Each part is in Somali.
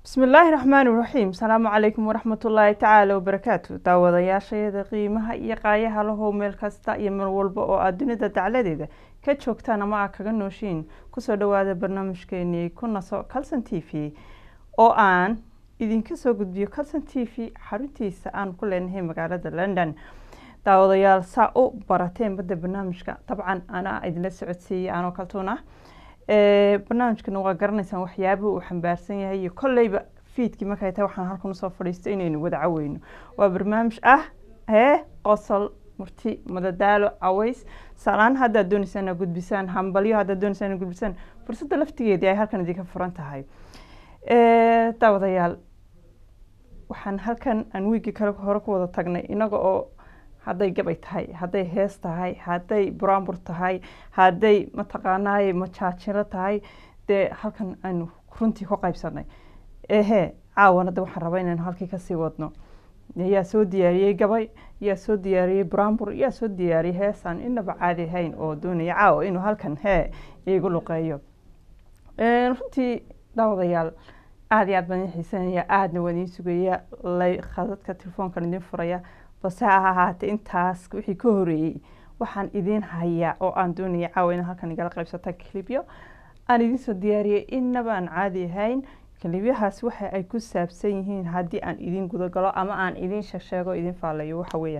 bismi illaahi raxmaani raxiim asalaamu calaykum waraxmat ullaahi tacaala wabarakaatu daawadayaashayada qiimaha iyo qaayaha lahow meel kasta iyo meel walba oo aad dunida dacladeeda ka joogtaan ama aad kaga nooshiin kusoo dhawaada barnaamijkeenii ku naso calson t v oo aan idinka soo gudbiyo calson t v xaruntiisa aan ku leenahay magaalada london daawadayaal saa u barateen badda barnaamijka dabcan anaa idinla socodsiiyey anoo kaltuun ah barnaamijkana waa garanaysaan waxyaabuhu uu xambaarsan yahay iyo kolleyba fiidkii markay tahay waxaan halkan usoo fadhiisto inaynu wada caweyno waa barnaamij ah hee qosol murti madadaalo caways salaan haddaad dooneysaan inaad gudbisaan hambalyo haddaad dooneysaan inaad gudbisaan fursadda laftigeedii ay halkan idinka furan tahay daawadayaal waxaan halkan aan wiigii kale hore ku wada tagnay inaga oo hadday gabay tahay hadday hees tahay hadday buraanbur tahay hadday mataqaanaaye majaajiro tahay dee halkan aynu runtii ku qaybsanay ehe caawan hadda waxaan rabaa inaynu halkii kasii wadno yaa soo diyaariyey gabay yaa soo diyaariyey buraanbur yaa soo diyaariyey heesaan inaba caadi ahayn oo doonaya caawa inuu halkan hee iigu luqeeyo runtii daawadayaal aada iyo aad baan idin xiisanaya aadna waan idiin sugaya lay khadadka telefoonkan idin furaya balse ha ahaatee intaas wixii ka horeeyey waxaan idiin hayaa oo aan doonaya caawa inaan halkan igala qaybsata kilibyo aan idiin soo diyaariyey inaba aan caadi ahayn kilibyahaas waxa ay ku saabsan yihiin haddii aan idin gudagalo ama aan idin sheegsheego idin faalayo waxa weeya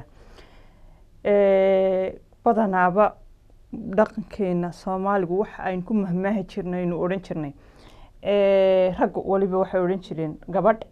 badanaaba dhaqankeena soomaaligu waxa aynu ku mahmaahi jirnay aynu odhan jirnay raggu waliba waxay odhan jireen gabadh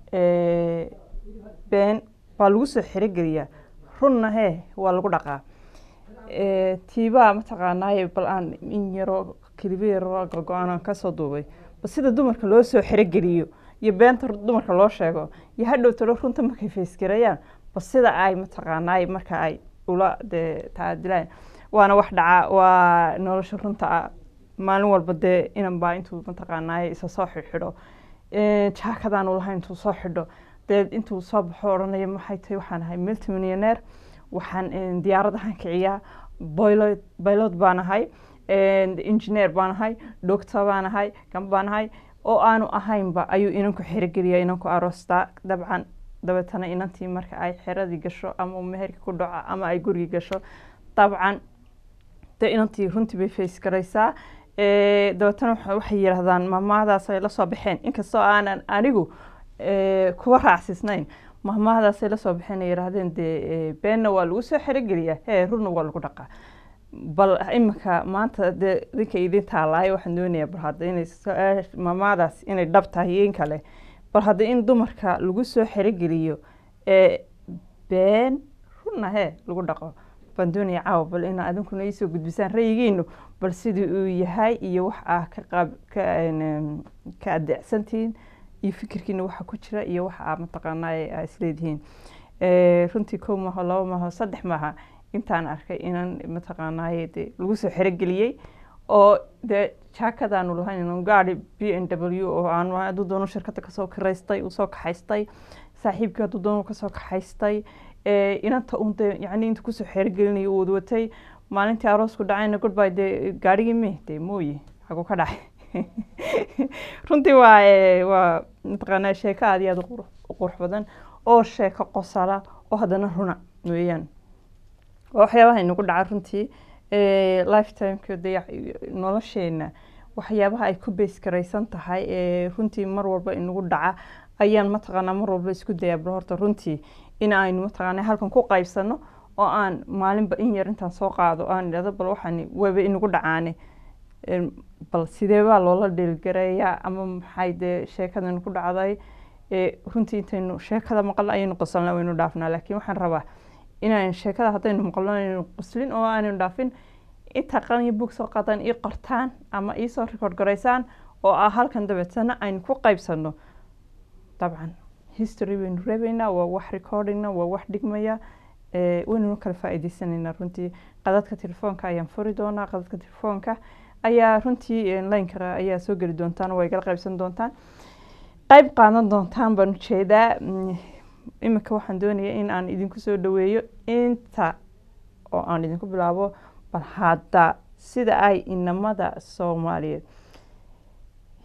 been waa lagu soo xerogeliyaa runna hee waa lagu dhaqaa tiibaa mataqaanaaye bal aan in yaroo keliba yaroo go-go-aan aan kasoo duubay ba sida dumarka loo soo xerogeliyo iyo beenta dumarka loo sheego iyo hadhow talo runta markay faysgarayaan ba sida ay mataqaanaaye marka ay ula dee taadilaan waana wax dhaca waa nolosha runta ah maalin walba dee inan baa intuu mataqaanaaye isa soo xidxidho jaakadaanu lahayn intuu soo xidho dee intuu soo baxo odhanaya maxay tahay waxaan ahay multimillionaire waxaan diyaaradahan kiciyaa boylod baylod baan ahay engineer baan ahay doctor baan ahay gan baan ahay oo aanu ahaynba ayuu inanku xerogeliya inanku aroostaa dabcan dabeetana inantii marka ay xeradii gasho ama meherka ku dhaco ama ay gurigi gasho dabcan dee inantii runtii bay face garaysaa dabeetana waxay yidhaahdaan maamaadaas ay la soo baxeen inkastoo aanan anigu kuwa raacsiisnayn mahmahadaasay lasoo baxeen ay yidhaahdeen dee beenna waa lagu soo xerogeliyaa hee runna waa lagu dhaqaa bal iminka maanta dee dinka idin taalaay waxaan doonayaa bal hadda inay mahmahadaas inay dhab tahay iyo in kale bal hadda in dumarka lagu soo xerogeliyo been runna hee lagu dhaqo baan doonaya caawa bal inaa adinkuna iisoo gudbisaan rayigiinu bal sidii uu yahay iyo wax ah ka qaab ka ka adeecsantihiin iyo fikirkiina waxa ku jira iyo waxa aa mataqaanaaye aa isleedihiin runtii kow maaho laba maaho saddex maaha intaan arkay inan mataqaanaaye de lagu soo xerogeliyey oo dee jaakadaanu lahayn gaari b n w oo aan hadduu doono shirkadda kasoo kiraystay uu soo kaxaystay saaxiibkii hadduu doono kasoo kaxaystay inanta un dee yacni inta kusoo xerogelinaya uu wadwatay maalintii aroosku dhacayna goodby dee gaarigii me dee mooye xaguu ka dhacay runtii waa waa mataqaanaa sheeko aad iyo aad u qurux badan oo sheeko qosala oo haddana runa weeyaan waa waxyaabaha inagu dhaca runtii lifetimeka de nolosheena waxyaabaha ay ku beys garaysan tahay runtii mar walba inagu dhaca ayaan mataqaanaa mar walba isku dayaa bal horta runtii in aynu mataqaanaa halkan ku qaybsano oo aan maalinba in yar intaan soo qaado aan idhahdo bal waxaan waba inagu dhacaane bal sidee baa loola dheelgareeyaa ama maxay dee sheekadan ku dhacday runtii intaynu sheekada maqalno ayaynu qosolna waynu dhaafnaa laakiin waxaan rabaa inaan sheekada haddaynu maqalno aynu qoslin oo aanaynu dhaafin inta qalin bug soo qadan ii qortaan ama iisoo record garaysaan oo ah halkan dabeetana aynu ku qaybsano dabcan history baynu reebaynaa waa wax recordingna waa wax dhigmaya waynuna kala faa'iideysanaynaa runtii qadadka telefoonka ayaan furi doonaa qadadka telefoonka ayaa runtii lineka ayaa soo geli doontaan waa igala qaybsan doontaan qayb qaadan doontaan baan ujeedaa iminka waxaan doonaya in aan idinku soo dhaweeyo inta oo aan idinku bilaabo bal hadda sida ay inamada soomaaliyeed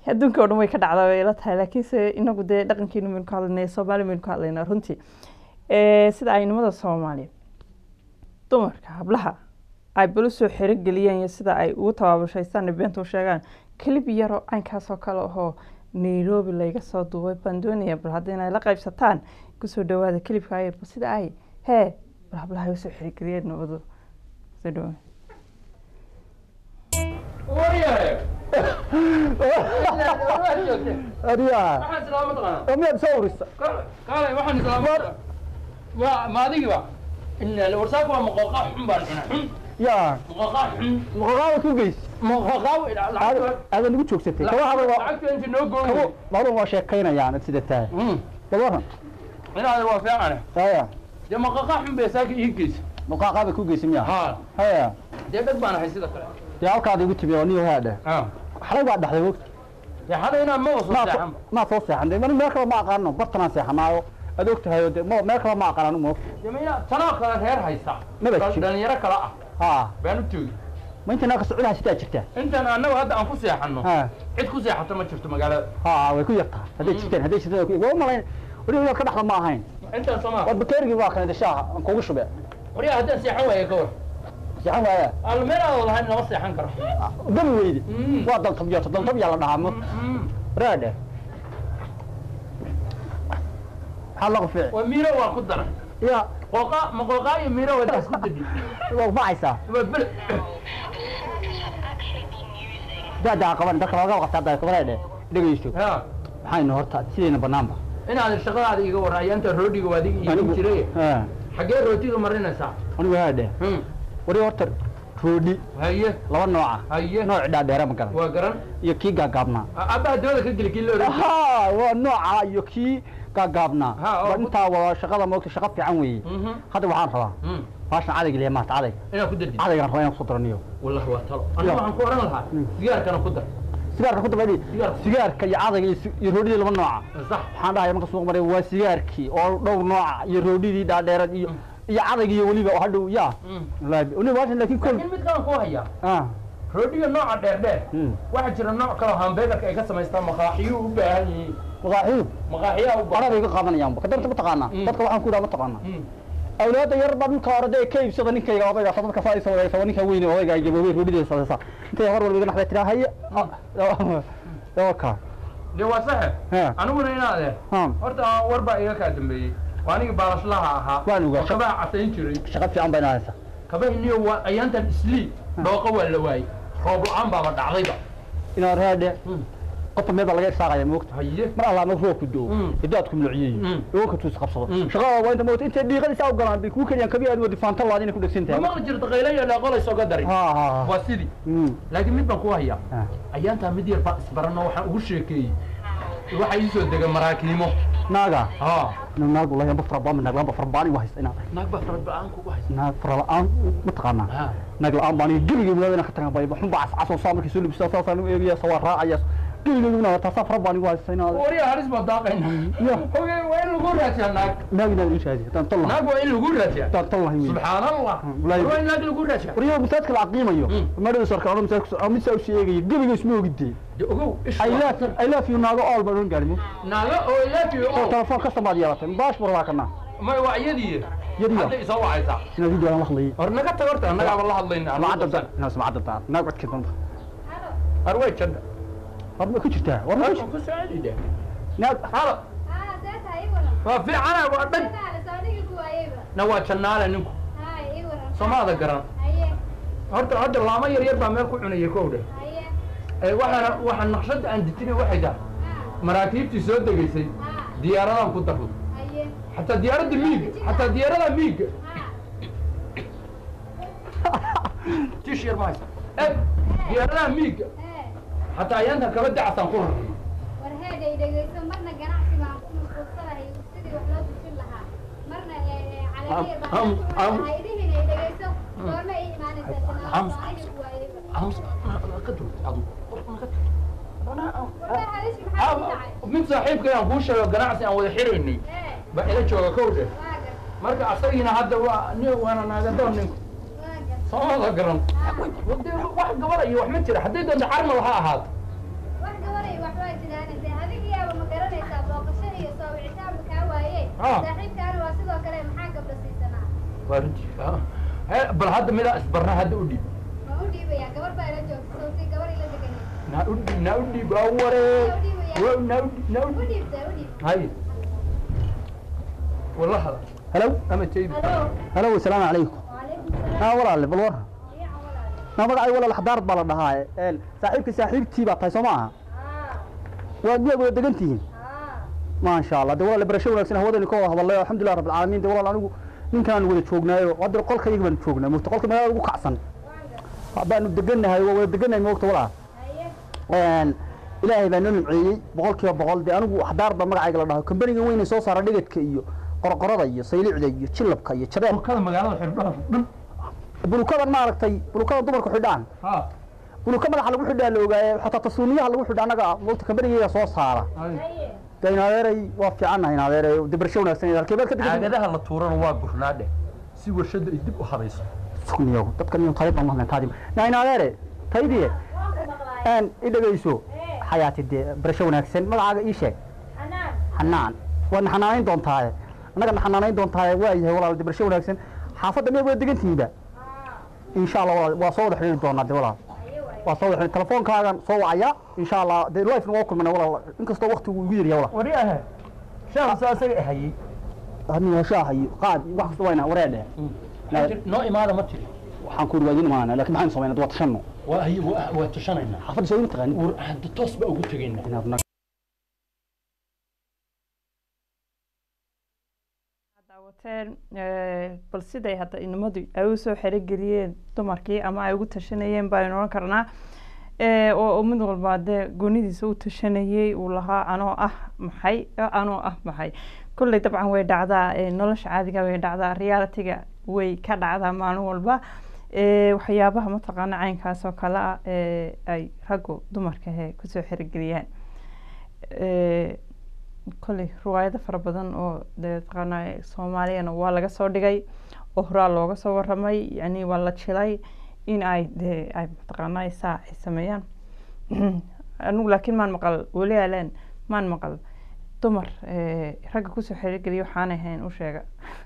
adduunka oo dhan way ka dhacdaa way ila tahay laakiinse inagu dee dhaqankeenu maynu ka hadlaynaa soomaali maynu ka hadlaynaa runtii Eh, sida ay nimada soomaaliya dumarka hablaha ay bal usoo xerogeliyeen iyo sida ay ugu tabaabushaystaan beenta u sheegaan kelib yaroo caynkaasoo kale ahoo nairobi layga soo duubay baan doonaya bal haddii inay la qaybsataan kusoo dhawaada kelibka ayar bal sida ay hee bal hablaha ay usoo xerogeliyeen nabadu soo dhawaada adiga waxaan islaama taqaanaa oo miyaad soo urisa kaalay waxaan islaama waa ma adigiba ila warsaaka waa maqooqa xun baan cuna xun ya maqooqa xun maqaqaawad ku geys maqooqaa lacagta aadan igu joogsatay kabaha lacagta inta noo gooyo kabo labadun waa sheekaynayaan sida tahay gabaran inaada waa fiicane haya dee maqooqa xun bay saaka ii geysa maqaqaaba ku geysa miya haa haya dee dhag baan ahay sida kale dee halkaada igu timi oo niyo haadhe haa xalay baa dhexday wogta dee hada inaan ma waso maa seexan maa soo seexan de meel kale ma aqaano bartanaan seexanaayo aad og tahay oo de mo- meel kale ma aqaanaan mo dee ma ina tanoo kale reer haysta Maba Dhal- jiro. dhalinyaro kale ah ha baan u toogi ma inta naa ka soconaha sidaa jirtaa intaan annagu hadda aan ku seexanno ha cid ku seexato ma jirto magaalada ha way ku yartaa hadday jirtaan hadday jirtaan way ku- waa u malayn weli inaad ka dhaxda ma ahayn intaan somaa war bakeerigii waa kanade shaaha aan kugu shube waryaa haddaan seexan waaye ka war seexan waaya aan meel aan lahayn lama seexan karo dami weyde Mm. waa daltabyoota daltabyaa la dhahaa mo Mm. raadhe maxaa lagu fiici waa miiro waa ku daran ya qooqa ma qooqaa iyo miiro waa isku dadi waa bacaysaa waa bel daadaa qaban dadka looga qabtaa daa qabanayde dhegeyso ha maxaynu horta sidayna banaanba inaad shaqadaada iga warran ayaanta roodhiga waa adiga iibin jiray ha xaggee rootiga marinaysaa anigu haadhe Hmm. wari horta roodhi haye laba nooca haye nooc dhaadheera ma garan waa garan iyo kii gaagaabnaa abbaha dooda ka geli kii la oran ha waa nooca iyo kii gaagaabnaa Ha, oo Waa ku- intaa waa shaqada moogta shaqa fiican weeye Mhm. hadda waxaan rabaa Hmm. baashan cadayga liya maata cadayga inaad ku dardid cadaygaan rabaa inaan kusoo daraniyo wallahi waa talo aniga waxaan ku oran lahaa Hmm. sigaarkana ku dar sigaarka ku dabadi Sigaarka. sigaarka iyo cadayga iyo si- iyo roodhidii laba nooca sax waxaan dhahay marka suuq maray waa sigaarkii oo dhowr nooca iyo roodhidii dhaadheerad iyo iyo cadayga iyo weliba oo hadhow ya Hmm. wallaahi weliba baashan laakiin kol laakiin mid kalan ku hayaa ah roodhiga nooca dheer dheer Hmm. waxaa jira nooc kaloo hambeegarka ay ka samaystaan maqaaxiyuu u baahan yihiin maqaaxiyu maqaaxiyaa u baahan anabay ka qaadanayaan kadarta ma taqaanaa Mm. dadka waxaan ku idhaha ma taqaanaa Hmm. awlaadda yar baa dhulka hore dee ka iibsada ninkayga odayga sa dadka saa isoo wadaysa ninka weyne odayga gaboobey roodhideeda sadaysa intay hor walba iga naxday tiraa haye ka dee waa saxe He. aniguna inaade ha horta war baa iga kaa dambeeyey waa anigii baalashlaha ahaa Waan ogaa. oo kabaha casayn jiray shaqa fiican baa inaa haysa kabahiniyo waa ayaantan islii dhooqa waa la waayey roob la-aan baaba dhacdayba inaa raadhe Hmm. qofka meel baa laga irsaaqaya moogta haye mar allah ma roobku doo Mm. hidaadku milciyeeyo Mm. iwanka tuus qabsado Mm. shaqada waa inta moogta intay dhiiqadiisa u galaan bay kuu keliyaan kabi aad wadi faanta laad inay ku dhegsan ma tahay maqli jirta qaylayo dhaaqolayso ga dari ha ha ha waa sidii Mm. laakiin mid baan ku hayaa Ha. ayaantaa mid yar baa isbarano waxaan ugu sheekeeyey waxaa ii soo dega maraakiimo naaga ha naag naag wallahi amba farabaan naag lamba farabaan igu haysta inaad naag baa farad ba-aan kugu haysa naag fara la-aan ma taqaanaa ha naag la-aan baan geligay walaadina ka tagan bay xun baa cascasoo saa markii soo libsaa saasaan u eegaya sawaa raacaya geligay taasaa fara baan igu haysta inaad wariya halis baa daaqayna Ya. Oge, waa in lagu raadsiyaa naag naag inaad ii shaadi haddaan tal lahay naag waa in lagu raadsiyaa haddaan tal lahay wey subxaan allah wallaahi. waa in naag lagu raadsiyaa wariyo masaajidka la aqiimayo Mm. madhada sarka odhan masaajidka mid saa usii eegaya geligay isma ogidee dee ogow ish I love I love you naago all baan oran gaarimo naaga oo ilaafiyo oo oo telefoon kasta baad yeelatay baash bur waa kana may waa iyadii Yadiyo. hadda isoo wacaysaa inaad video aan la hadlayay hor naga tag horta annagaaba la hadlayna macadda taa inaad samacadda taa naag codkeed banta har way jadha war ma ku jirtaa war ma ku ku saacidi de naag halo Ah, deeta ii waran. waa fiicana waa dhag Deeta la saaniga ku waayayba. na waa jannaale ninku Hay, ii waran. somaada garan Haye, horta hadda laamo yar yar baa meel ku cunaya kow dhe haye. ee waxaana waxaa naqshadda aan dejinay waxay tahay Ah, maraakiibtii soo degaysay ah, diyaaradan ku darro haye. xataa diyaaradda miiga xataa diyaarada miiga Ah, tish yar ma haysa eg diyaaradaha miiga eh. xataa ayaantan kaba dacasaan ku rarray War heeday dhegeyso marna ganacsi baan ku mashquulsanahay sidii wax loo dujin lahaa. Marna eh, calamiya baan Am- ku am- lahaa. Idihin ay dhegeyso. Goorma ii imaanaysaa sanaa? Am- Saaniga ku waayayba. Ams- ka dur adu ka Wallahi halis maxaa ku dhacay? mid saaxiibkay aan kuu sheego ganacsi aan wada xiraynay Eh, baa ila jooga kow dhe waa gar, marka asagiina hadda waa ni waana naagadoon ninku waa gar. soomada garan Ah, Dee wax gabara iyo wax ma jira hadday doonto carmal ha ahaato wax gabaray waxba Ah. saaxiibkaana waa sidoo kale maxaa gabdha siisanaa waa runtii ah. Eh, bal hadda midaa isbarna hadda u dhiib waan u dhiibayaa gabar baa ila joogta sawti gabar ila deganay naa u dhiib naa u dhiib waa waree Waa- naa u dhiib naa u u dhiib dhiibta u dhiib hay wala hada halow ama taybi halo halow asalaamu calaykum waalaykum salaam aa walaale bal war fiican walaal naa magacay walaal xadaarad baa la dhahaa een saaxiibka saaxiibtii baa tahay soo ma aha haa waad miyaad wada degan tihiin haa maasha allah de walaal barasho wanaagsan hawadani ka wada hadalay alxamdulilah rabbil caalamiin de walaal anigu ninkaan wada joognaayo hadda qolkayga baan joognaa mugta qolka magaalada ugu kacsan waan gar baanu degannahay waa wada degannahay moogta walaal haye een ilaahay baa noo nimceeyey boqol kiiba boqol de anigu xadaarad baa magacayga la dhaho kambaniga weyne soo saara dhigadka iyo qorqorada iyo saylicda iyo jilabka iyo jabeel burkada magaalada xidhdhaha dhan bulukadan maaragtay bulukada dumarku xidhaan ha buluka madaxa lagu xidhaa la ogaaye xataa tasuuniyaha lagu xidha annaga moogta kambanigayga soo saara hay haye de inadeeray waa fiicannahay inadeeray de barasho wanaagsan halkeebaad ka degan caagadaha la tuurana waa gurnaadhe si warshada ay dib u habayso sugniyo dadkan iyo taayib baan mahlan taadi na inadeere taydiye waan ku maqlaay aan i dhegayso ee xayaati dee barasho wanaagsan magacaaga ii sheeg xanaan xanaan waad na xanaanayn doontaaye annaga na xanaanayn doontaaye waa yahay walaal de barasho wanaagsan xaafadda miyaad wada degan tihiinba haa insha allah walaal waa soo wada xidhiiri doonaa de walaal haye waaye waa soo wada xidhiiri telefoonkaagan soo wacaya insha allah dee life waa kulmana walaal inkastoo waqtigu igu yaryahay walaal wari ahe shaaqsa asaga hayay aniga shaaha iyo qaad iyo wax kasta wayna wareedhe noo imaada ma tiri waxaan ku yidhi waa idin imaanaa laakiin maxaan samaynaa waa tashanno waa haye waa waa tushanaynaa xaafadda soo ima taqaanin war hadda toos baa ugu tegaynaa inaad nag daawateen eh, bal siday hadda inamadu ay usoo xerogeliyeen dumarkii ama ay ugu tashanayeen baynu oran karnaa Eh, oo oo mid walba dee goonidiisa u tashanayey uu lahaa anoo ah maxay eh, anoo ah maxay kolley dabcan way dhacdaa eh, nolosha caadiga way dhacdaa realitiga way ka dhacdaa maalin walba Eh, waxyaabaha mataqaana caynkaas oo kale ah eh, ay raggu dumarka he kusoo xerogeliyaan Eh, kolley riwaayado fara badan oo dee taqaanaa soomaaliyana waa laga soo dhigay oo horaa looga soo waramay yani waa la jilay in ay dee ay mataqaanaa saa ay sameeyaan anigu laakiin maan maqal weli aleen maan maqal dumar eh, ragga kusoo xerogeliya waxaanay ahayn u sheega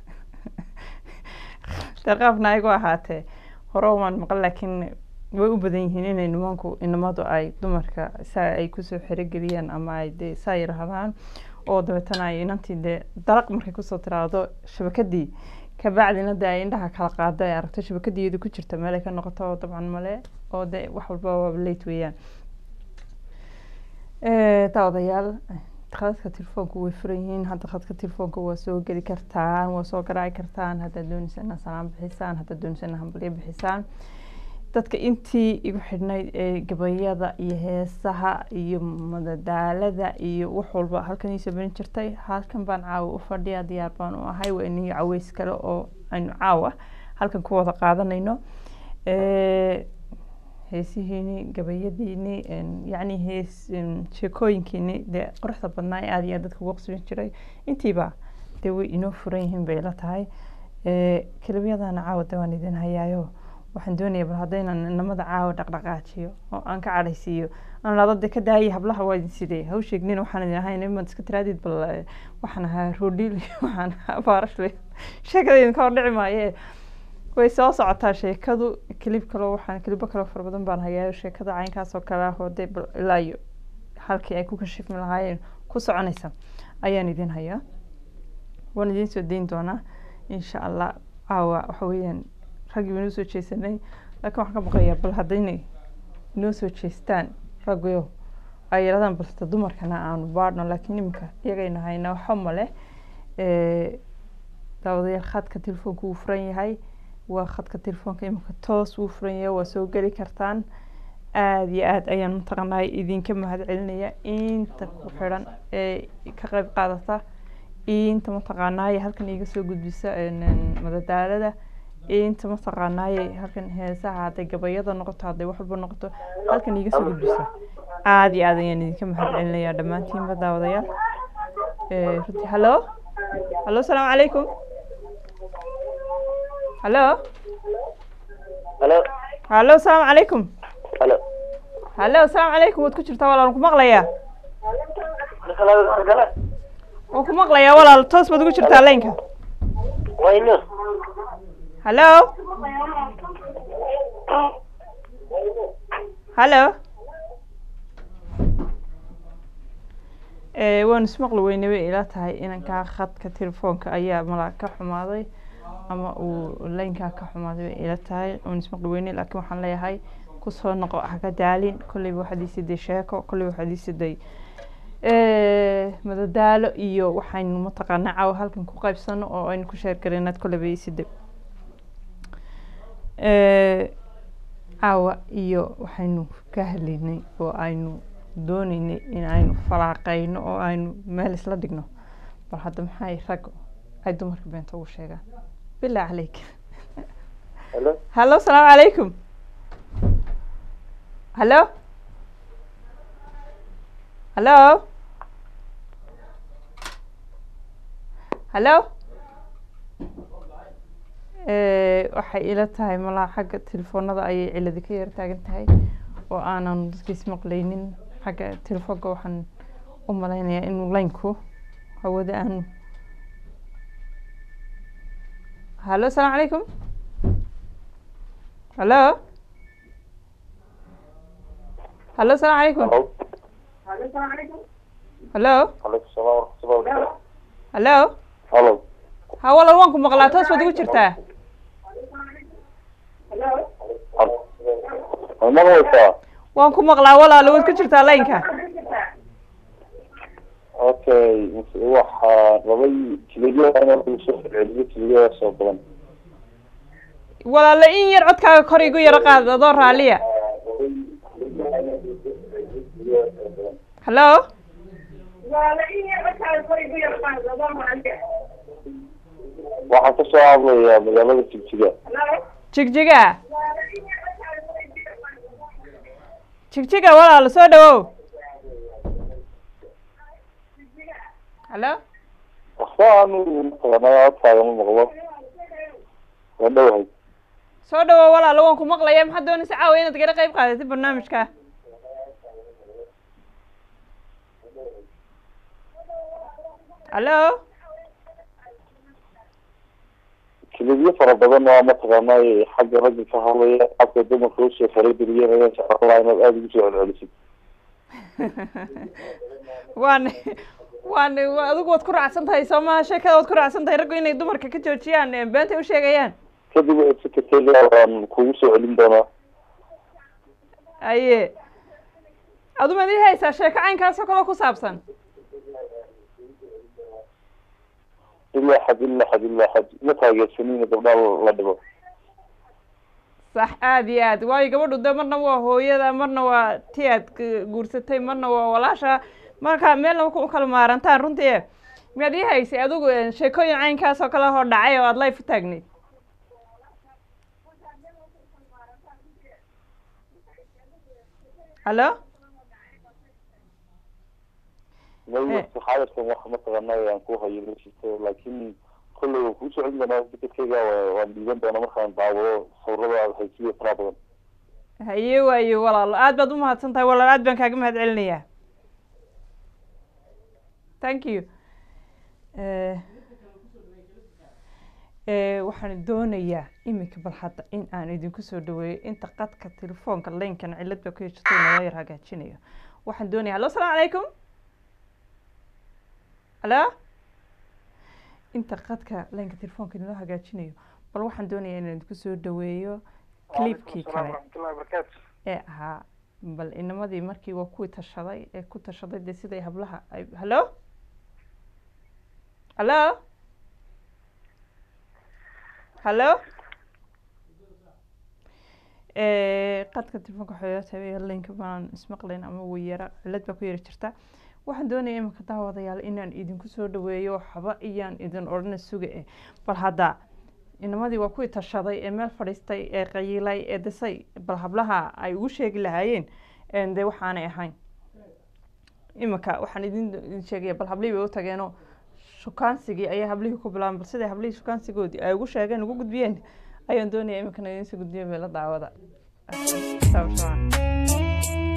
deeqaafna ayagoo ahaatee hore waan maqal laakiin way u badan yihiin inay nimanku inamadu ay dumarka saa ay kusoo xerogeliyaan ama ay dee saa yiraahdaan oo dabeetana ay inantii dee dalaq markay kusoo tiraahdo shabakadii kabacdina dee ay indhaha kala qaado ay aragto shabakadiiyada ku jirta meel ay ka noqoto oo dabcan male oo dee wax walba waa late weeyaan daawadayaal khadadka telefoonka way furan yihiin hadda khadka telefoonka waa soo geli kartaan waa soo garaaci kartaan haddaad doonaysa inaa salaam bixisaan haddaad doonaysa inaa hambalyo bixisaan dadka intii igu xidhnayd ee gabayada iyo heesaha iyo madadaalada iyo wax walba halkan iisoo barin jirtay halkan baan caawa u fadhiya diyaar baan u ahay waa iniyo caweys kale oo aynu caawa halkan ku wada qaadanayno heesihiini gabayadiini yacni hees sheekooyinkiini dee quruxda badnaa ee aada iyo aad dadka ugu qasbin jiray intiiba dee way inoo furan yihiin bay la tahay kelibyadana caawa de waan idin hayaayo waxaan doonaya bal haddaynan inamada caawa dhaqdhaqaajiyo oo aan ka cadhaysiiyo aan dhado de ka daayay hablaha waa idin sidee ha u sheegnin waxaan idin ahayn imaad iska tiraadid bal waxaan ahaa roodhiil waxaan ahaa baarashle sheekada idinka hor dhici maaye way soo socotaa sheekadu kilib kaloo waxaan kilibo kaloo fara badan baan hayaayo sheekada caynkaas oo kale ah oo dee bal ilaa iyo halkii ay ku kashifmi lahaayeen ku soconaysa ayaan idin hayaa waan idiin soo dayn doonaa insha allah caawa waxa weeyaan raggii inoo soo jeesanay laakiin waxaan ka baqayaa bal haddaynay inoo soo jeestaan raggiyo ay yarahdaan balse dumarkana aanu baadhno laakiin iminka iyagayna hayna waxba male daawadayaal khadka telefoonka wuu furan yahay waa khadka telefoonka iminka toos wuu furan yahay waa soo geli kartaan aada iyo aada ayaan mataqaanaa idinka mahad celinaya inta ku xidhan ee ka qeyb qaadata inta mataqaanaaye halkan iiga soo gudbisa madadaalada inta mataqaanaaye halkan heesaha hadday gabayada noqoto hadday wax walba noqoto halkan iiga soo gudbisa aada iyo aada ayaan idinka mahad celinayaa dhammaantiinba daawadayaal runtii hallo hallo asalaamu calaykum hallo halo hallo asalaamu calaykum halo hallo asalaamu calaykum waad ku jirtaa walaa ku maqlayaa waan ku maqlayaa walaal toos baad ugu jirtaa laynka wayno hallo hallo Eh, waan ismaqli weyne way ila tahay inankaa khadka telefoonka ayaa malaa ka xumaaday ama uu laynkaa ka xumaaday way ila tahay waan ismaqli weyne laakiin waxaan leeyahay kusoo noqo haka daalin kolleyba waxaad iisiday sheeko kolleyba waxaad iisiday madadaalo iyo waxaynu mataqaanaa caawa halkan ku qaybsano oo aynu ku sheergareynaad kolleyba iisiday caawa iyo waxaynu ka hadlaynay oo aynu dooneynay in aynu falaaqeyno oo aynu meel isla dhigno bal hadda maxay rag ay dumarka beenta ugu sheegaan bilaa caleyk halo hallo asalaamu calaykum hallo hallo hallo waxay ila tahay malaa xagga telefoonada ayay ciladi ka yar taagan tahay oo aanan dadkiis maqlaynin xagga telefoonka waxaan u malaynayaa inuu laynku hawada aanu hallo asalaamu calaykum hallo hallo asalaamu calaykum hallo calaykum salaam waraxmatullahi wabarakatu hallo halo ha walal waan ku maqlaa toos baad ugu jirtaa ma maqlaysaa waan ku maqlaa walaalo waad ku jirtaa laynka okay waxaa rabay jiliyada inaan lagu soo celceliyo jiliyada soo badan walaalo in yar codkaaga kor igu yaro qaad adoo raaliya hallo waxaan ka soo hadlayaa magaalada jigjiga jigjiga jigjiga walaalo soo dhawow hallo waxba aanu mataqaanaa codkaaga ma maqlo waa dhowahay soo dhawow walaalo waan ku maqlaya maxaad doonaysa caawa inaad gala qayb qaadatid barnaamijka hallo kilibyo fara badan waa mataqaanaa xagga ragga ka hadlaya xagga dumarka usoo farageliyeen ayaan jeclaan lahaa inaad aada ugu soo celcelisid waan waan adigu waad ku raacsan tahay soo maha sheekada waad ku raacsan tahay raggu inay dumarka ka joojiyaan ee beentay u sheegayaan kadib secretarial waan kugu soo celin doonaa aye aduma idin haysaa sheeko caynkaasoo kaloo ku saabsan ilaa xad ilaa xad ilaa xad ma taageersanina gabdhaha la dhibo sax aada iyo aad waayo gabadhu de marna waa hooyada marna waa ti aad k- guursatay marna waa walaasha marka meelna ku kala maarantaan runtii miyaad ii haysay adigu eh, sheekooyin caynkaas oo kale hor dhacay oo aada life u taagnayd hallo maysa xaadirkan wax mataqaanaa aan ku hayo ma jirto laakiin kolley waan kugu soo celin doonaa secretariga waan dhiiban doonaa markaan daawado sawirada aad haysiyo faraha badan haye waaye walaalo aad baad umahadsan tahay walaal aad baan kaaga mahad celinayaa thank you Eh, eh, waxaan doonayaa iminka bal hadda in aan idinku soo dhaweeyo inta qadka telefoonka laynkan cilad baa ku heshatay nala yar hagaajinayo waxaan doonayaa hallo asalaamu calaykum hallo inta qadka laynka telefoonka nala hagaajinayo bal waxaan doonayaa inaan idinku soo dhaweeyo clipkii kale ee ahaa bal inamadii markii waa kuwii tashaday ee ku tashaday dee siday hablaha ay hallo hallo hallo qadka telefoonka xoyatabe linka baan ismaqlayn ama weyara cilad baa ku yara jirta waxaan doonaya iminka daawadayaal inaan idinku soo dhaweeyo waxba iyaan idin odhana suga eh bal hadda inamadii waa kuwii tashaday ee meel fadhiistay ee qayiilay ee disay bal hablaha ay ugu sheegi lahaayeen een dee waxaanay ahayn iminka waxaan idin idin sheegaya bal hablihii bay u tageenoo shukaansigii ayaa hablihii ku bilaabeen bal siday hablihii shukaansigoodii ay ugu sheegeen ugu gudbiyeen ayaan doonaya iminkana idinsoo gudbiya beela daawada Sawa.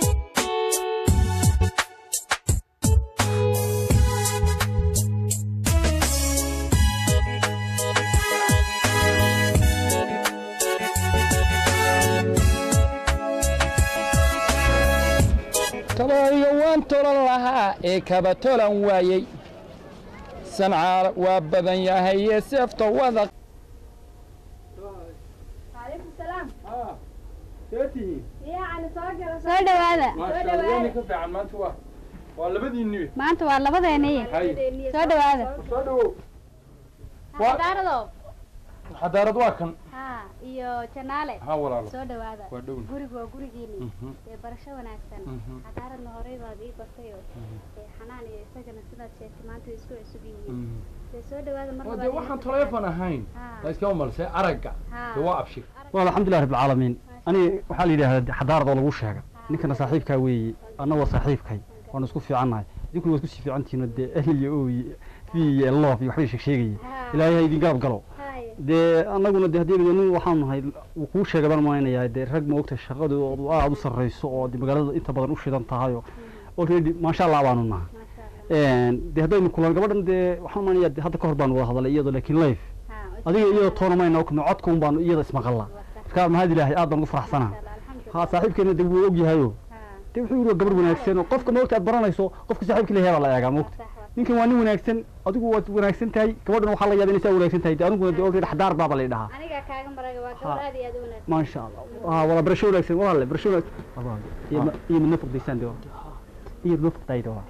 ee kabatolan waayey sancaar waa badan yahay ee seefta wada عليكم السلام seetihiin يعني soo dhawaada ka fiican maanta waa waa labadiinniwe maanta waa labadeeniy soo dhawaada soo dhawow xadaarado xadaarad waa kan ha iyo janaale ha walaalo soo dhawaada waa dhown gurigu waa gurigiini Mhm. ee barasho wanaagsan Mhm. xadaaradna horey baad ii bartayo ee xanaan iyo isagana sidaad sheegtay maanta way isku cusub yihiin dee soo dhawaada mar oo labaad dee iyo waxaan mar taleefon ahayn Ha. la iskama malse aragga Ha. dee waa abshir wal alxamdulilah rabbi alcaalamiin ani waxaa la yidhahdaa xadaarad oo lagu sheega ninkana saaxiibkaa weeye anna waa saaxiibkay waanu isku fiicannahay idinkuna waa isku sii fiicantihiin dee ehel iyo ooy fi iyo loof iyo waxbay sheegsheegaya Ha. ilaahay ha idin garab galo Haye. dee annaguna de haddii nin waxaan nahay wuu kuu sheegay baan malaynayaa dee rag ma ogta shaqadoodu aada u sarreyso oo de magaalada inta badan u shidan tahay oo already maasha allah baanu nahay Masha Allah. de haddaynu kulan gabadhan dee waxaan malaynayaa de hadda ka hor baanu wada hadalay iyadoo laakiin life Ha, adiga iyadoo toona mayna okno codka un baanu iyada ismaqalla marka mahad ilaahay aad baan ugu faraxsanaa Masha Allah, alxamdulillah. ha saaxiibkeena de wuu ogyahayo Ha. de wuxuu yidhi waa gabar wanaagsan oo qofka maogta aad baranayso qofka saaxiibka leeyahay baa la eegaa maogta Sax waa. ninkan waa nin wanaagsan adigu waad wanaagsan tahay gabadhan waxaa la yaaba inay saa wanaagsan tahay de aniguna de already xadaar baaba la dhahaa aniga kaaga maraga waa Ha. gabar aad iyo aad u wanaagsan maasha allah ha wala barasho wanaagsan walaale barasho wanaagsan Walaale. iyo ma- iyo midna faqdaysaan de iyo midna faqdayda waa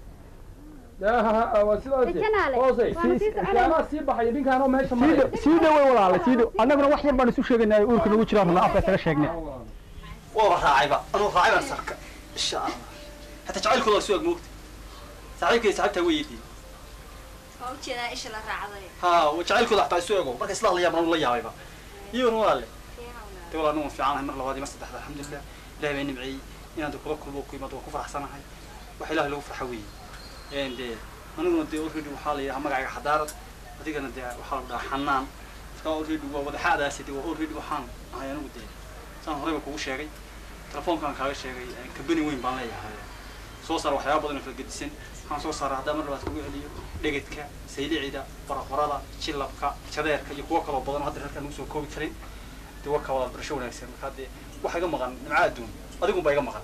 waa sidaas Janaale, hoose waa ma sii soconay? anaa sii baxaya ninkaanoo meesha sii maraya dhow sii dhowey walaale sii dhow annaguna wax yar baan isu sheegaynaa uurka nagu jiraan rabnaa afka isaga sheegnay waa raacayba anuu raacay baan sarka insha allah hataa jacaylkooda waa suag moogta saaxiibkay saaxiibtaa way yeediyey waa ujeedaa isha la raacday ha wa jacaylkooda hataa isu ego marka isla hadlayaan baan la yaabayba iyaguna walaale de walaa anu fiicanahay mar labaad iyo mar saddexda alxamdulilah ilahay baa nimceeyey inaan de kula kulmo ku imaado waan ku faraxsanahay wax ilahay lagu farxa weeye En de aniguna de already waxaa la yidhaha magacayga xadaarad adigana de waxaa lagu dhahaa xanaan marka already waa wadaxaadaasi de waa already waxaan ahay anigu de saan horeyba kugu sheegay telefoonkaan kaaga sheegay kambani weyn baan leeyahay soo saara waxyaaba badan oo kala gedisan waxaan soo saaraa haddaa mar labaad kugu celiyo dhegedka saylicida baraqorada jilabka jadeerka iyo kuwo kaloo badan oo hadda reerkaan ugu soo koobi karin dee waa ka wada barasho wanaagsan markaa dee waxa iga maqan nimca adduun adigun baa iga maqan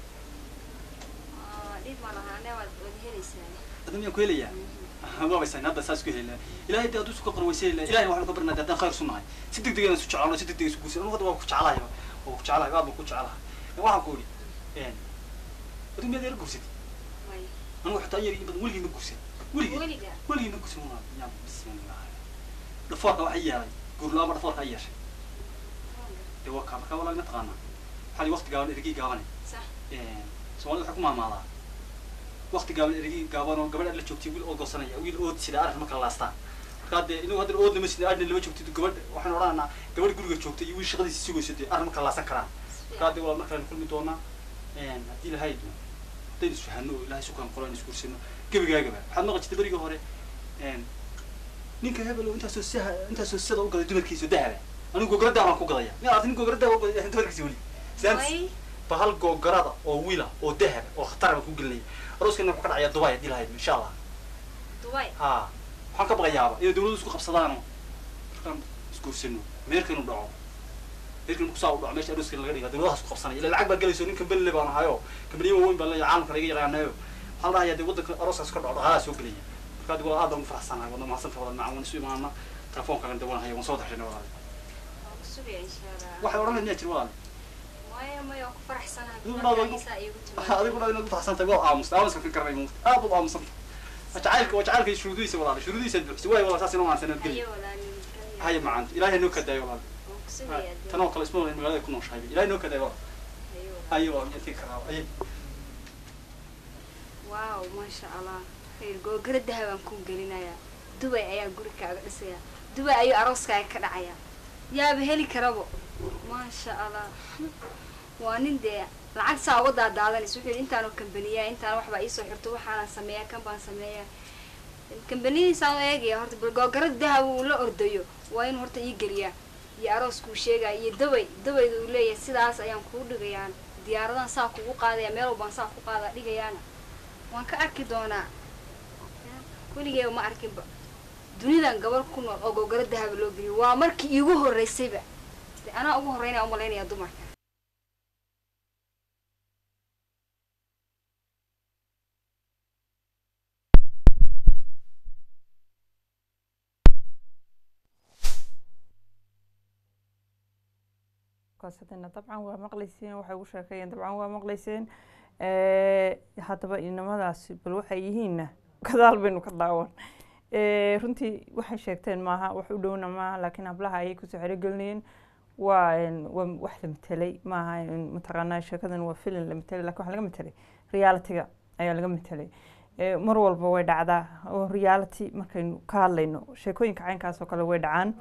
dhib ma lahaa ne waad wad helaysaa adduun miyaan ku helayaa waabaysan hadda saas ku helina ilahay dee hadduu isu ka qorwaysan helina ilahay waxaanu ka barnaa dee haddaan khayr sunahay si deg deg inaan isu jeclaano si deg deg isu guursan anugu hadda waa ku jeclahay waa ku jeclahay aad baan ku jeclahay waxaan ku idhi adduun miyaad ila guursatay way anigu xitaa yar iyo badan weligii ma guursan weligii weliga weligii ma guursan waa yaa bismillah dhafoorka waxay yeelay guurlaama dhafoorka ay yeeshay dee waa kaa markaa walaal ma taqaanaa waxaa li waqti gaaban erigii gaabane sax soomaalida waxay ku maamaadaa waqti gaaban erigii gaaban oo gabadh aad la joogtay wiil oo goosanaya wiil ood sida arrin ma kala laastaan markaa dee inagu hadda oodna ma sida adna lama joogtid gabadh waxaan odhanaynaa gabadh guriga joogtay iyo wiil shaqadiisa sugayso dee arrin ma kala laasan karaan markaa dee walaal markaan kulmi doonaa haddii ilahay doo haddaynu isfahano oo ilahay sukaan qolo aynu isguursano gebigaagaba waxaad maqan jirtay berigii hore ninka hebel oo intaasoo saha intaasoo sada u gaday dumarkiisa oo dahaba anigu gogoradaa baan ku gadaya miyaa arti nin gogoradaa u gaday dumarkiisa weli Saantis. way bahal googarada oo wiila oo dahab oo khatar baan ku gelinaya arooskana wuxuu ka dhacayaa dubai haddii lahayd insha allah duway ha waxaan ka baqayaaba inay dawladdu isku qabsadaano markaan isguursano meerka inuu dhaco meerka inuu kusaa u dhaco meesha arooska laga dhiga dawladaha isku qabsanaya ila lacag baa gelayso nin kambani le baan ahayo kambaniya waaweyn baan leeyahay caalamka laga yaqaanayo waxaa la dhahayaa dee waddanka arooskaas ka dhaco dhaqaalaha soo gelaya markaa dee walaal aad baan ugu faraxsanahay wadna mahadsanta walaal macaan waan isu imaana telefoonkagan dee waan haya waan soo daxshanay walaal waa ku sugaya insha allah waxay odhan lahayd miyaa jir walaal maya maya waa ku faraxsanahay Adigu kulankaagisa iigu timaado adiguna inaad ufaxsantahay waa aamusta aamuska ka garanay muuqda aad baad aamusanta jacaylka waa jacaylka shuruudihiisa walaal shuruudihiisa buuxsi waay walaal saas inoo maansan inaad hayo geli walaalin haya macaanta ilaahay noo kadaayo walaal waan ku sugaya tan oo kale isma walaal magaalada ku nooshahay ilaahay noo kadaayo walaal hayo hayo walaal intii karaa ayay waaw maasha allah khayr googara dahabaan ku gelinayaa dubay ayaa guri kaaga dhisaya dubay ayuu arooskaaga ka dhacaya yaaba heli karabo maasha allah waa nin dee lacag saa uga daadaadanaysa wuxuu yidhi intaanoo kambaniyaa intaan waxbaa iisoo xirto waxaanaan sameeyaa kan baan sameeyaa kambanidiisaan u eegaya horta bal googarada dahab uu la ordayo waa inuu horta ii geliyaa iyo arooskuu sheegaya iyo daway dawayda uu leeyahay sidaas ayaan kuu dhigayaan diyaaradan saa kugu qaadaya meel walbaan saa ku qaadaa dhigayaana waan ka arki doonaa weligeeba ma arkinba dunidan gabar ku nool oo gogoro dahaba loo geliyo waa markii iigu horreysayba de anaa ugu horreynaya umalaynaya dumarka koosadina dabcan waa maqlayseen waxay ugu sheekeeyeen dabcan waa maqlayseen haddaba inamadaasi bal waxay yihiinna gadaal baynu ka daawan runtii waxay sheegteen maaha wax u dhowna maaha laakiin hablaha ayay kusoo xerogelinayeen waa waa wax la matelay maaha mataqaanaa sheekadan waa filin la matelay lakin waxa laga matelay realitiga ayaa laga matelay mar walba way dhacdaa oo reality markaynu ka hadlayno sheekooyinka caynkaas oo kale way dhacaan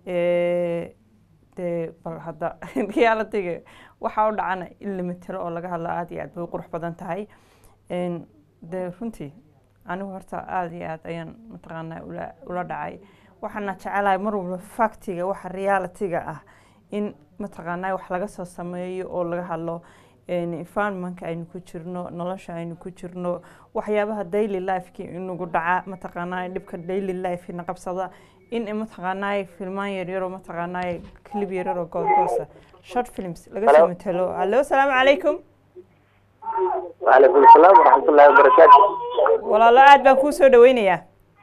dee bal hadda realitiga waxaa u dhacana in la matelo oo laga hadlo aada iyo aad bay u qurux badan tahay dee runtii anigu horta aada iyo aad ayaan mataqaanaa ula ula dhacay waxaana jecelahay mar walba factiga waxa realitiga ah in mataqaanaa wax laga soo sameeyo oo laga hadlo environmentka aynu ku jirno nolosha aynu ku jirno waxyaabaha daily lifeki inagu dhaca mataqaanaa dhibka daily life ina qabsada in mataqaanaa filmaan yaryaroo mataqaanaa clip yaryaroo goosgoosa short films laga soo matelo allo asalaamu calaykum وعليكم السلام ورحمة الله وبركاته walaalo aad baan kuu soo dhaweynayaa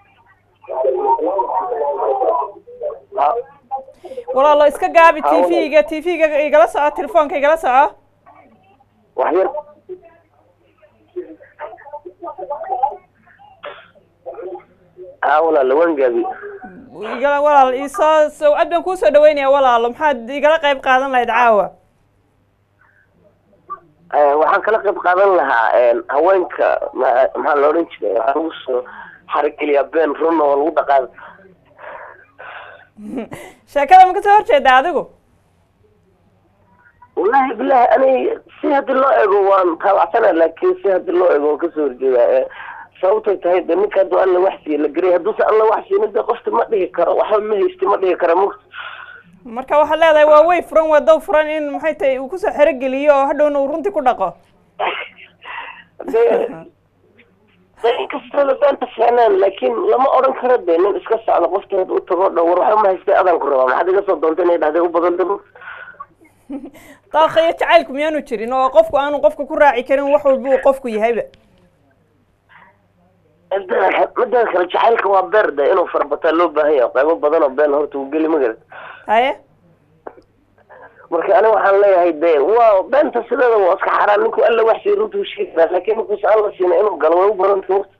walaalo iska gaabi t v-ga t v-ga igala soco telefoonka igala soco وحير ها ولا لوين قابي igala walaal isoo so aad baan kuu soo dhaweynaya walaalo maxaad igala qayb qaadan lahayd caawa waxaan kala qayb qaadan lahaa haweenka ma- maxaa la odhan jiray waxaa lagu soo xarigeliyaa been run oo lagu dhaqaado sheekada ma kasoo horjeeda adigu wallahi bilahi ani si haddii loo ego waan taabacsana laakin si haddii loo ego waan kasoo horjeedaa sababtay tahay de ninka hadduu alla wax siiye la geray hadduusa alla wax siinin de qofta ma dhihi karo waxba ma haysti ma dhihi kara mugta marka waxaad leedahay waa way furan waa dow furan in maxay tahay uu kusoo xerogeliyo oo hadhowna uu runtii ku dhaqo de de inkastooda beenta fiicnaan laakin lama odhan karo de nin iska socda qofta hadda u tago dhow war waxba ma haystay adaan ku rabaa maxaad iga soo doontay inay dhahday u badan dabo daaqa iyo jacaylku miyaanu jirin oo qofku aanu qofka ku raaci karin wax walba uu qofku yahayba midda kale jacaylka waa beer de inuu farabataa loo baahan yahay qaybo badan oo been horta uu geli magarad haye marka aniga waxaan leeyahay de waa beenta sideeda waa iska xaraan ninku alla wax siiy runta u sheegi karaa laakin ninkuusa alla siina inuu galo way u badanta waqti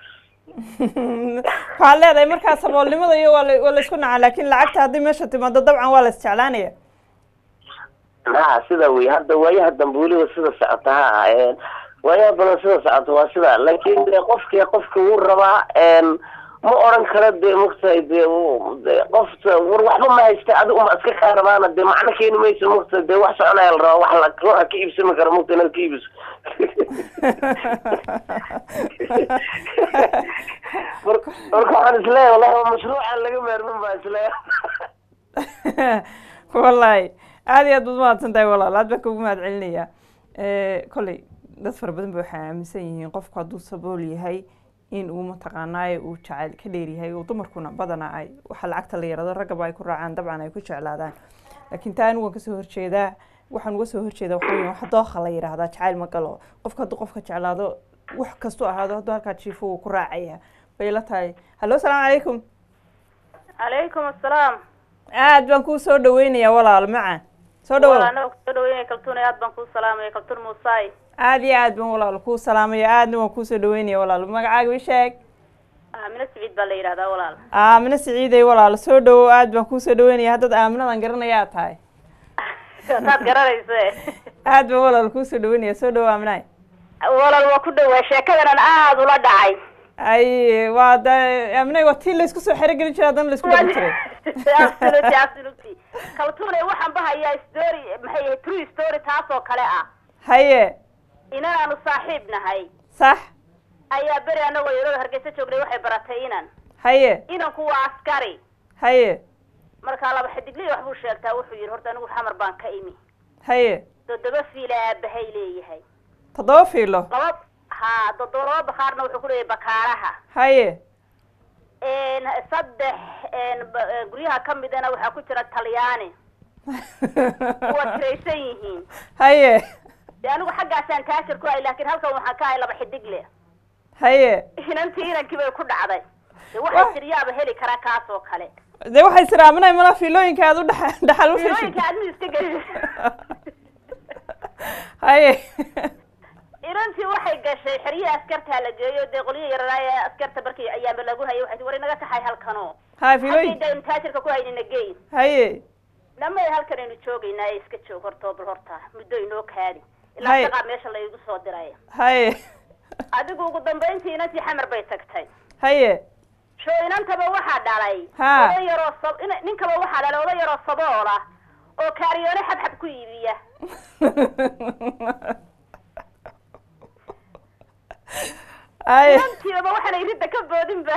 waxaad leedahay markaa saboolnimada iyo waa la waa la isku nacaa laakin lacagta haddii meesha timaado dabcan waa la isjeclaanaya ha sida wey hadda waayaha dambe weliba sida socota ha waayaha badan sida socota waa sida laakin de qofki qofka wuu rabaa ma oran karo de mugtahay de de qofta war waxba ma haysta adiga uma iska kaa rabaana de macno keeni mayso mugta de wax soconaya la rabaa wax la ruuxa ka iibsami karo mugta inaad ka iibiso marka marka waxaan isleeyahay wallahi waa mashruucan laga maarmin baa isleeyahay wallahi aada iyo aad baad mahadsan tahay walaal aad baan kugu mahad celinayaa kolley dad fara badan ba waxay aaminsan yihiin qofku hadduu sabool yahay in uu mataqaanaaye uu jacayl ka dheer yahay oo dumarkuna badana ay waxa lacagta la yarado raggaba ay ku raacaan dabcan ay ku jeclaadaan laakiin taa anigu waan kasoo horjeedaa waxaan uga soo horjeedaa waxa weya wax dooqa la yidhaahdaa jacayl ma galo qofka hadduu qofka jeclaado wax kastuu ahaado hadduu halkaa jiifo wuu ku raacaya bay la tahay hallo asalaamu calaykum calaykum asalaam aad baan kuu soo dhaweynayaa walaal maca soo dhawow anaga kusoo dhaweynaya kaltuun aad baan kuu salaamaya kaltuun muusaay aad iyo aad baan walaal kuu salaamaya aadna waan kuusoo dhaweynaya walaal magacaaga ii sheeg aamino siciid baa la yidhahdaa walaal aamino siciiday walaal soo dhawow aad baan kuusoo dhaweynaya haddaad aaminadan garanaya aad tahay saad garanayse aad baan walaal kuusoo dhaweynaya soo dhawow aaminaay walaal waa ku dhawaa sheekadanan aada ula dhacay ay waa da aaminay waa tii laysku soo xerogelin jiray haddana laysku dhaqan jiray absolutely absolutely kaltuune waxaan bahayaa story maxay yahay true story taas oo kale ah haye inanaanu saaxiib nahay sax ayaa beri anagoo yarooda hargeysa joognay waxay baratay inan haye inanku waa askari haye markaa laba xidigley waxbuu sheegtaa wuxuu yidhi horta anigu xamar baan ka imi haye toddoba fiila aabahay leeyahay toddoba fiilo laba ha toddoba laba bakaarna wuxuu ku leeyahay bakaaraha haye saddex ba- guryaha ka midana waxaa ku jira talyaani waa tiraysan yihiin haye de anigu xaggaasaan taajir ku ahay laakiin halkan waxaan ka ahay laba xidigle haye inantii inankii bay ku dhacday de waxay tiryaaba heli karaa kaas oo kale dee waxay siraaminay mala fiilooyinka aad u dhexa dhaxal u fishi filooyinka aadmi iska geli haye irantii waxay gashay xeryaha askartaa la geeyo dee qolyo yararaaya askarta markii ayaamba lagu hayay waxay tii war inaga kaxay halkano ha fiilooyin haddayda taajirka ku haynina geyn haye namay halkan aynu joogaynaa ee iska joog horta oo bal horta muddo inoo kaadi Hay. ilaa shaqaa meesha laygu soo diray haye adigu ugu dambayntii inantii xamar bay tagtay haye sho inantaba waxaa dhalay Ha. oday yaroo sab ina- ninkaba waxaa dhalay oday yaroo sabool ah oo kaariyoole xabxab ku iibiya haye inantiiba waxaanay ridda ka boodinba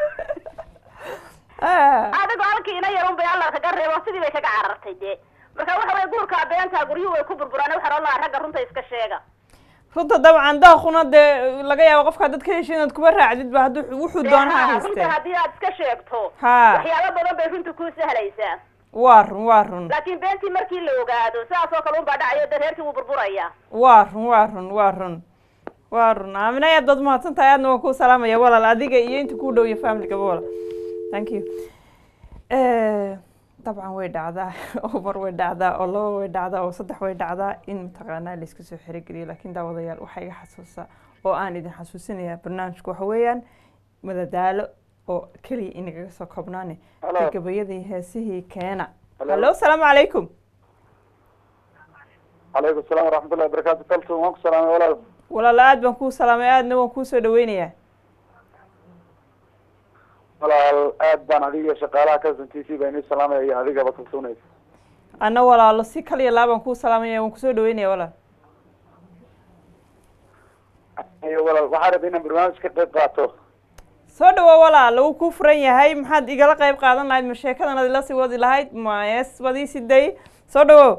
Ah, adigu halkii ina yarun bay alla kaga reebo sidii bay kaga carartay dee marka waxa weye guurkaa beentaa guryuhu way ku burburaan waxaa ohan lahaa ragga runta iska sheega runta dabcan daaquna dee laga yaabo qofkaa dad ka hesho inaad kuba raacdid ba hadduu wuxuu Dee doonaha haa, haystee runta haddii aad iska sheegto Ha. waxyaabo badan bay runta kuu sahlaysaa waa run waa run laakiin beentii markii la ogaado sidaas oo kale unbaa dhacayo dee reerkii wuu burburaya waa run waa run waa run waa run aamina aad baad mahadsan tahay aadna waan kuu salaamaya walaal adiga iyo inta kuu dhow iyo familygaba walaal thank you Eh, dabcan way dhacdaa oo mar way dhacdaa oo laba way dhacdaa oo saddex way dhacdaa in mataqaanaa laisku soo xerogeliyo laakiin daawadayaal waxaa iga xasuusa oo aan idin xasuusinaya barnaamijku waxa weeyaan madadaalo oo keliya inagaga soo koobnaane Hello. gabayadii heesihii keena Hello. hallo asalaamu calaykum calaykum salaam waraxmatullahi wabarakaatu kaltum waan ku salaamay walaal walaal aad baan kuu salaamay aadna waan kuu soo dhaweynayaa walaal aad baan adiga iyo shaqaalaha kasan t v baa inii salaamaya iyo adigaba kalsoonaysa anna walaalo si kaliya laabaan kuu salaamaya waan kusoo dhaweynaya walaal iyo walaal waxaa rabay inaan barnaamij ka qayb qaato soo dhawo walaal wuu kuu furan yahay maxaad igala qayb qaadan lahayd ma sheekadan ad ila sii wadi lahayd ma ees wadii siday soo dhawo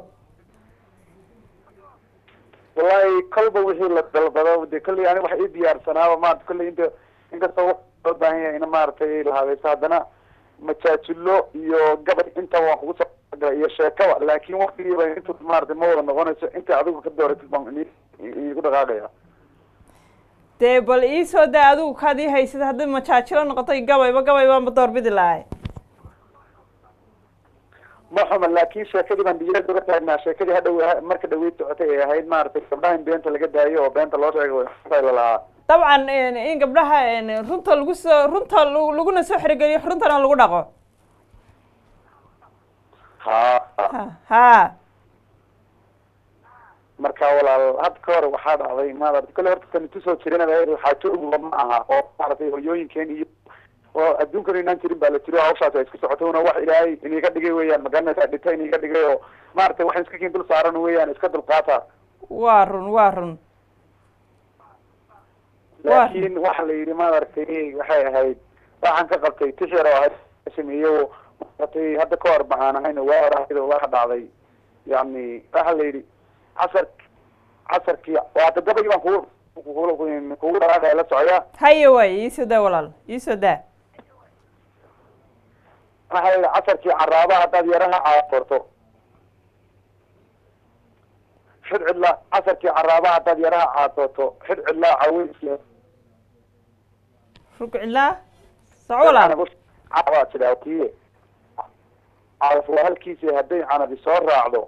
wallahi kolba wixii la dalbado de kolley ani waxa ii diyaarsanaaba maarata kolley inta inkastoo wax loo baahan yahay in maaragtay la habayso haddana majaajilo iyo gabay inta waan kugu soo galay iyo sheekaba laakin waktigiiba intu maaragtay ma wada noqonayso inta adigu ka dooratid baan ini igu dhaqaaqaya dee bal iisoo daa adigu kaad ii haysid haddii majaajilo noqotay gabayba gabay baanba doorbidi lahay ma xuma laakin sheekadii baan diyaarad uga taagnaa sheekadii hadhow marka dhaweyd socotay ay ahayd maaragtay gabdhaha in beenta laga daayo oo beenta loo sheego la lahaa dabcan in gabdhaha runta lagu soo runta lagu- laguna soo xerogeliyo runtana lagu dhaqo ha ha ha marka walaal hadda ka hor waxaa dhacday maarata kolle horta tani tusoo jirin xaajooguba ma aha oo maaragtay hooyooyinkeen iyo oo adduunkan inaan jirin baa la jiro hawshaas ay isku socotona wax ilaahay iniga dhigay weeyaan magaranaysa dhita iniga dhigay oo maaragtay waxaan iska kiin dul saaran weeyaan iska dulqaata waa run waa run laakin waxa la yidhi maaragtay waxay ahayd waxaan ka qabtay tishar oo ahayd sameeyo maaragtay hadda ka hor maxaan ahayn waa oraahid waxa dhacday yani waxa la yidhi casar casarkii waata gabay baan kugu kugu kugu dhaqaaqaya la socaya haye waay iisoo daa walaal iisoo daa waxa la yidhi casarkii caraaba haddaad yaraha caaforto xid cidla casarkii caraaba haddaad yaraha caatooto xid cidlaa caweys rugcilaa soco walaal waa jiraa kiye calaf waa halkiisa hadday canabi soo raacdo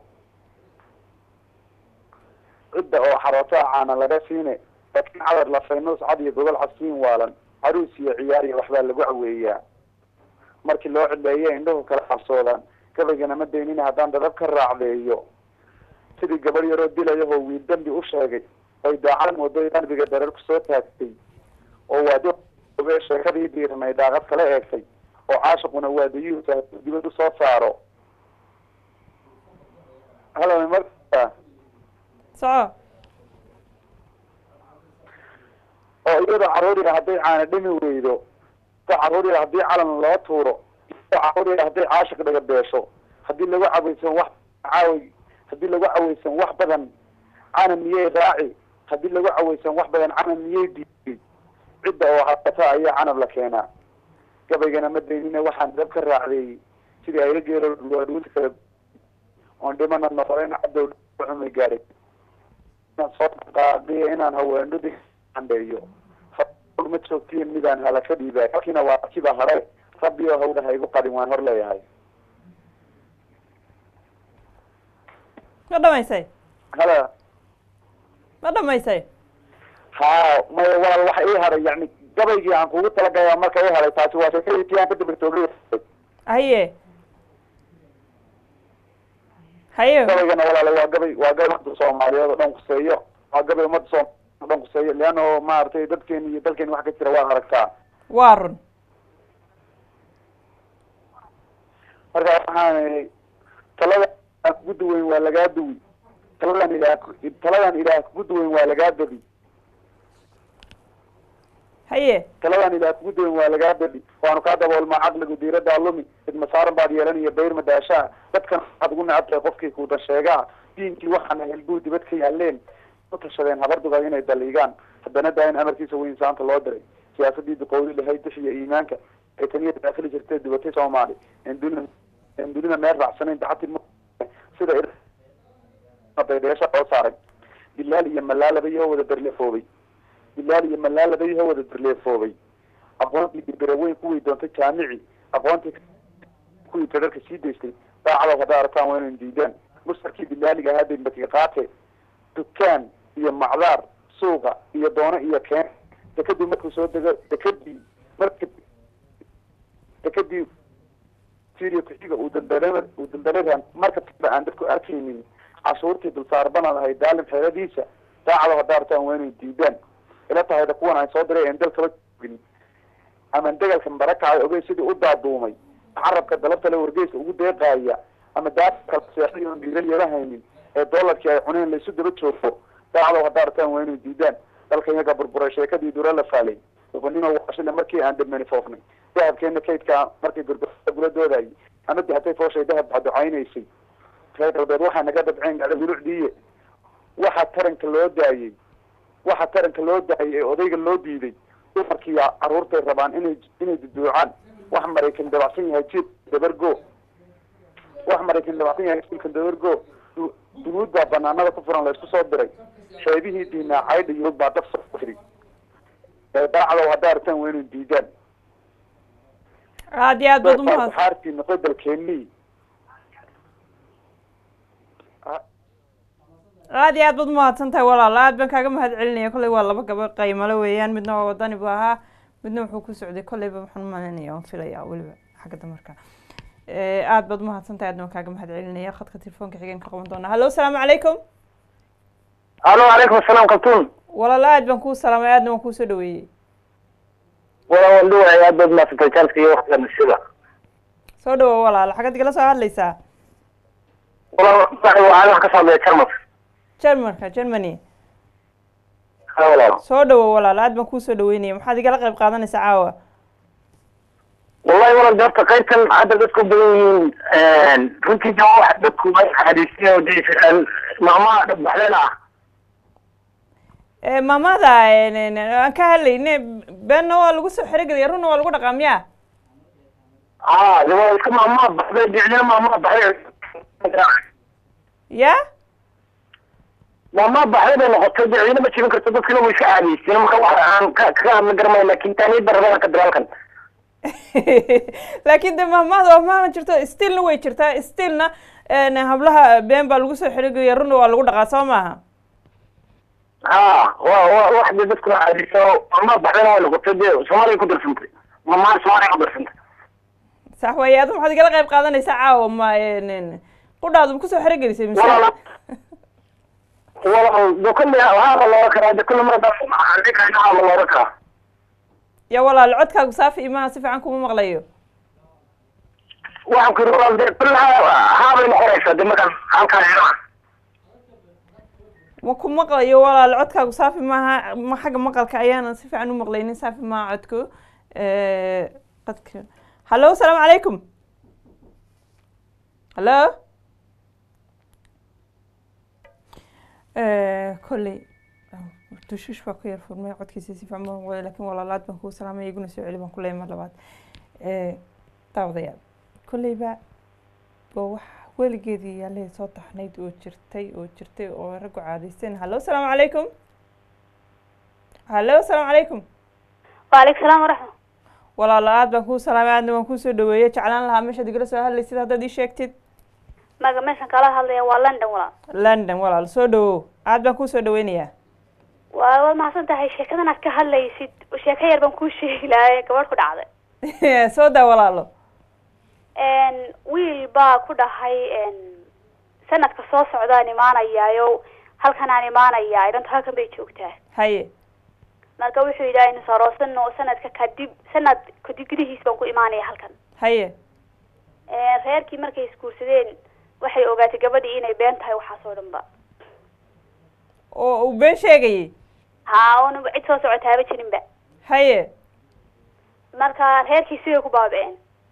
cidda oo xarootaa caana laga siine laakiin cadar la faynuus cad iyo gogol casiin waalan caruus iyo ciyaar iyo waxbaa lagu caweeyaa markii loo cidleeye indhuhu kala qabsoodaan gabaygana ma daynina haddaan dadab ka raacdeeyo sidii gabadh yaroo dilayahoo wiil dambi u sheegay oy daacad moodo qalbiga dareer kusoo taagtay oo waadi oge sheekadii diiranay daaqad kala eegtay oo caashiquna waadiyuhu dibad usoo saaro halo marka soco oo iyadoo caruur yar hadday caana dhimi weydo iyadoo caruur yar haddii calan loo tuuro iyadoo caruur yar hadday caashiq dhaga beesho haddii lagu caweysan wax caawi haddii lagu caweysan wax badan cana miyey raaci haddii lagu caweysan wax badan cana miyey diiday cidda oo hadata ayaa canab la keenaa gabaygana ma daynina waxaan dab ka raacdeeyey sidii ayla geelo dhuulta kala oon dhimana noqolen cadow xumay gaaray inaan soo qaadiyo inaan haweendhudi andheeyo ma joogtiin midaan hala ka dhiibay halkiina waa kiba hare rabbi oo hawdha ha igu qadin waan hor leeyahay ma dhamaysay hala ma dhamaysay ha maya walaal waxa ii haray yani gabaygii aan kugu talagaya marka ii haray taasi waa sheekadii aan ka dabartoogay haye haye gabaygana walaal waa gabay waa gabay umada soomaaliyeed oo dhan kuseeyo waa gabay umada soomaaliyeed oo dhan kuseeyo leano maaragtay dadkeeni iyo dalkeeni wax ka jira waa aragtaa waa run marka waxaan talada aan kugu duweyn waa lagaa duwi taladan ilaah taladan ilaah kugu duweyn waa lagaa dadi haye taladan ilaah kugu duweyn waa lagaa dadi waanu kaa daboolmaa caqligu diiradaa lumi idmasaaran baad yeelanaya bayr madaashaa dadkan waxaad ugu necab tahay qofkii kuudan sheegaa diinkii waxaana helbuu dibad ka yaaleen u tashadeen habarduga inay daliigaan haddana daa in amarkiisa weyn saanta loo diray siyaasadii duqowli lahayd dixiya iimaanka ay taniya daakili jirtay dubatay soomaali en dunida en dunida meel raacsanayn dacati sida daydheesha loo saaray bilaal iyo malaalaba iyo wada berlefoobay bilaal iyo malaalaba iyo wada berlefoobay aqoontii biraweyn kuwii doontay jaamici aqoontii kuwii tadarka sii daystay daacada hadday aragtaan waa inay diidaan mustarkii bilaaliga ahaa dembatiga qaate dukaan iyo macdaar suuqa iyo doono iyo keen dekadii markuu soo dego dekadii marka dekadii syria kuxiga uu daldala uu daldalaran marka tiba aan dadku arkaynin cashuurtii dulsaarbanad ahayd daalim xeeladiisa daacada hadday aragtaan waa inay diidaan ila tahayda kuwan aan soo diray en dalkaba joogin ama degalka barakacay ogey sidii u daaduumay carabka dalabta le wargeysa ugu deeqaaya ama daakala seexday oon dhiiral yara haynin ee doolarkii ay cuneen laysu daba joogo daacada hadday aragtaan waa inay diidaan dalka iyaga burburay sheekadii dura la faalay doqonimo washile markii aan dhamani foofnay dahabkeena kaydka markii gurgurada gula doodayay ama dahatay fooshay dahab baducaynaysay reer galbeed waxaa naga dabceen gacda hulucdiiye waxa taranka loo daayey waxa taranka loo daayay ee odayga loo diiday dumarkiiya caruurtay rabaan inay inay duduucaan wax maraykan dabacsan yahay jiil dabargo wax maraykan dabacsan yahay jiilka dabargo du- dunuud baa banaanada ku furan laysku soo diray sheebihii diinaa caydha yurub baa dab soo firi ee daacdow hadday aragtaan waa inay diidaan aad iyo aad baad umahad xaartii noqoy dalkeenii aad iyo aad baad umahadsan tahay walaal aad baan kaaga mahad celinaya kolley waa laba gabo qaymale weeyaan midna waa wadani bu ahaa midna wuxuu ku socday kolleyba waxaan umalinaya waan filaya weliba xagga damarka aad baad umahadsan tahay aadna waan kaaga mahad celinaya khadka telefoonka xigeen ka qaban doonaa hallo asalaamu calaykum alo calaykum asalaam kabtuun walaal aad baan kuu salaamay aadna waan kuusoo dhaweeyey wala waan dhuwahay aad baad maasantay jaalka iyo waqtiga bulshada soo dhawo walaal xagad igala soo hadlaysaa wala waxaan wax ka soo hadlaya jarmas jermanka germany ha walaal soo dhawo walaal aad baan kuusoo dhaweynaya maxaad igala qayb qaadanaysaa caawa wallahi walaal de horta qaybtan hadda dadku badan yihiin runtii de wax dadku ay xariisteen oo de maamaha dhagbaxleen ah Eh, maamada eh, n- n- aan ka hadlayne beenna waa lagu soo xerogelaya runna waa lagu dhaqaa miya ha de waa iska maamaha baxday dicdina maamaha baxday ya maamaha baxday bay noqotay dicdina ma jibin karto dadkina way iska caadiyeysteen marka wax aan ka ka hadla garmay laakin taaniyadda rabada ka dalaalkan laakiin de mahmahda waa mahma jirto stilna way jirtaa stilna n hablaha been baa lagu soo xerogelaya runna waa lagu dhaqaa soo maaha ha wa wa wax de dadkuna caadiyeysa maamaha baxdayna way noqotay de soomaaliya ku darsantay maamaha soomaaliya ku darsantay sax waaye adu maxaad igala qayb qaadanaysaa caawa ma n qudhaadu ma kusoo xerogelisay mise walaal walaal de kulli haaba looga karaa de kulli mar hadda haaba looga karaa ya walaal codkaagu saafi imaha si fiican kuma maqlayo waxaan ku yidhi walaal de kulli haabay noqonaysaa de markaan halkaan eegaa ma ku maqlayo walaal codkaagu saafi maaha ma xagga maqalka ayaanan si fiican u maqlaynin saafi maaha codku qadka hallo asalaamu calaykum hallo kolley dushuush baa ku yar furmay codkiisa si fiican baan maqlay lakin walaalaad baan kuu salaamay iguna soo celi baan ku leeyay mar labaad daawadayaal kolleyba waa wax weligeedii yaalihii soo taxnayd oo jirtay oo jirtay oo raggu caadaysteen hallo asalaamu calaykum hallo asalaamu calaykum waaleykum salaam waraxma walaalo aad baan kuu salaamay aadna waan kuusoo dhaweeyey jeclaan lahaa meeshaad igala soo hadlaysid haddaad ii sheegtid maga meeshan kala hadlaya waa london walaal london walaal soo dhawow aad baan kuusoo dhaweynayaa waa waad mahadsan tahay sheekadan aad ka hadlaysid sheeko yar baan kuu sheegi lahay gabadh ku dhacday soo daa walaalo wiil baa ku dhahay sanadka soo socdaan imaanayaayo halkan aan imaanayaa idhanto halkan bay joogtaa haye marka wuxuu yidhi aynu saroosano sanadka kadib sanad kadib gudihiis baan ku imaanaya halkan haye reerkii markay isguursadeen waxay ogaatay gabadhii inay been tahay waxaas oo dhan ba oo uu been sheegayay ha oona cid soo socotaaba jirinba haye marka reerkii siday ku baaba-een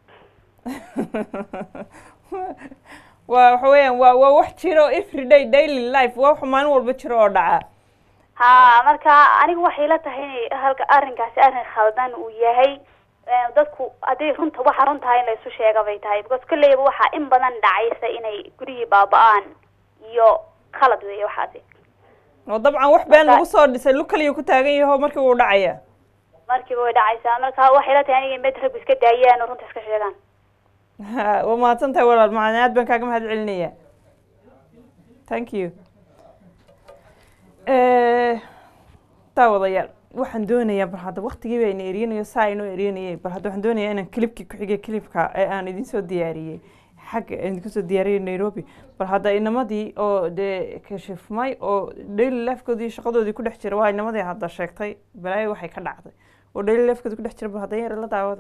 waa waxa weeyaan waa waa wax jiro everyday daily life waa wax maalin walba jiro oo dhaca ha marka anigu waxay la tahay inay halka arrinkaasi arrin khaldan uu yahay dadku hadday runta waxa runtahay in la isu sheega bay tahay because kolleyba waxaa in badan dhacaysa inay gurigii baaba-aan iyo khalad weeye waxaasi oo dabcan wax been lagu soo dhisay lu kaliya ku taagan yaho markii uu dhacaya markiiba way dhacaysaa marka waxay la tahay aniga mid raggu iska daayaan oo runta iska sheegaan ha waa mahadsan tahay walaal macana aad baan kaaga mahad celinaya thank you daawadayaal waxaan doonayaa bal hadda waktigii baa ina eriyanayo saa inoo eriyanayay bal hadda waxaan doonayaa inaan clipkii ku xigay clipka ee aan idin soo diyaariyey xagga idinku soo diyaariyay nairobi bal hadda inamadii oo dee kashifmay oo daily lifekoodii shaqadoodii ku dhex jira waa inamadii hadda sheegtay balaayo waxay ka dhacday oo daily lifekoodii ku dhex jira bal hadda yar la daawada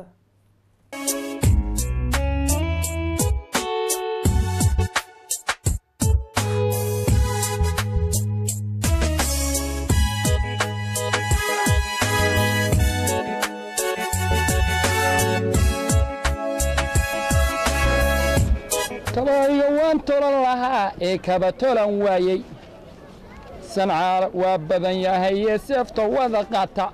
kabaayo waan tolan lahaa ee kaba tolan waayey sancaal waa badan yahay ee seefta wada qata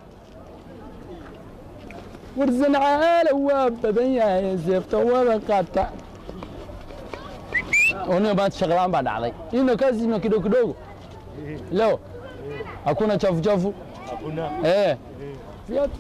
war sancaala waa badan yahay ee seefta wada qata oniga maanta shaqlaan baa dhacday ino kazi ino kidogo kidogo leo hakuna chafu chafu eh viatu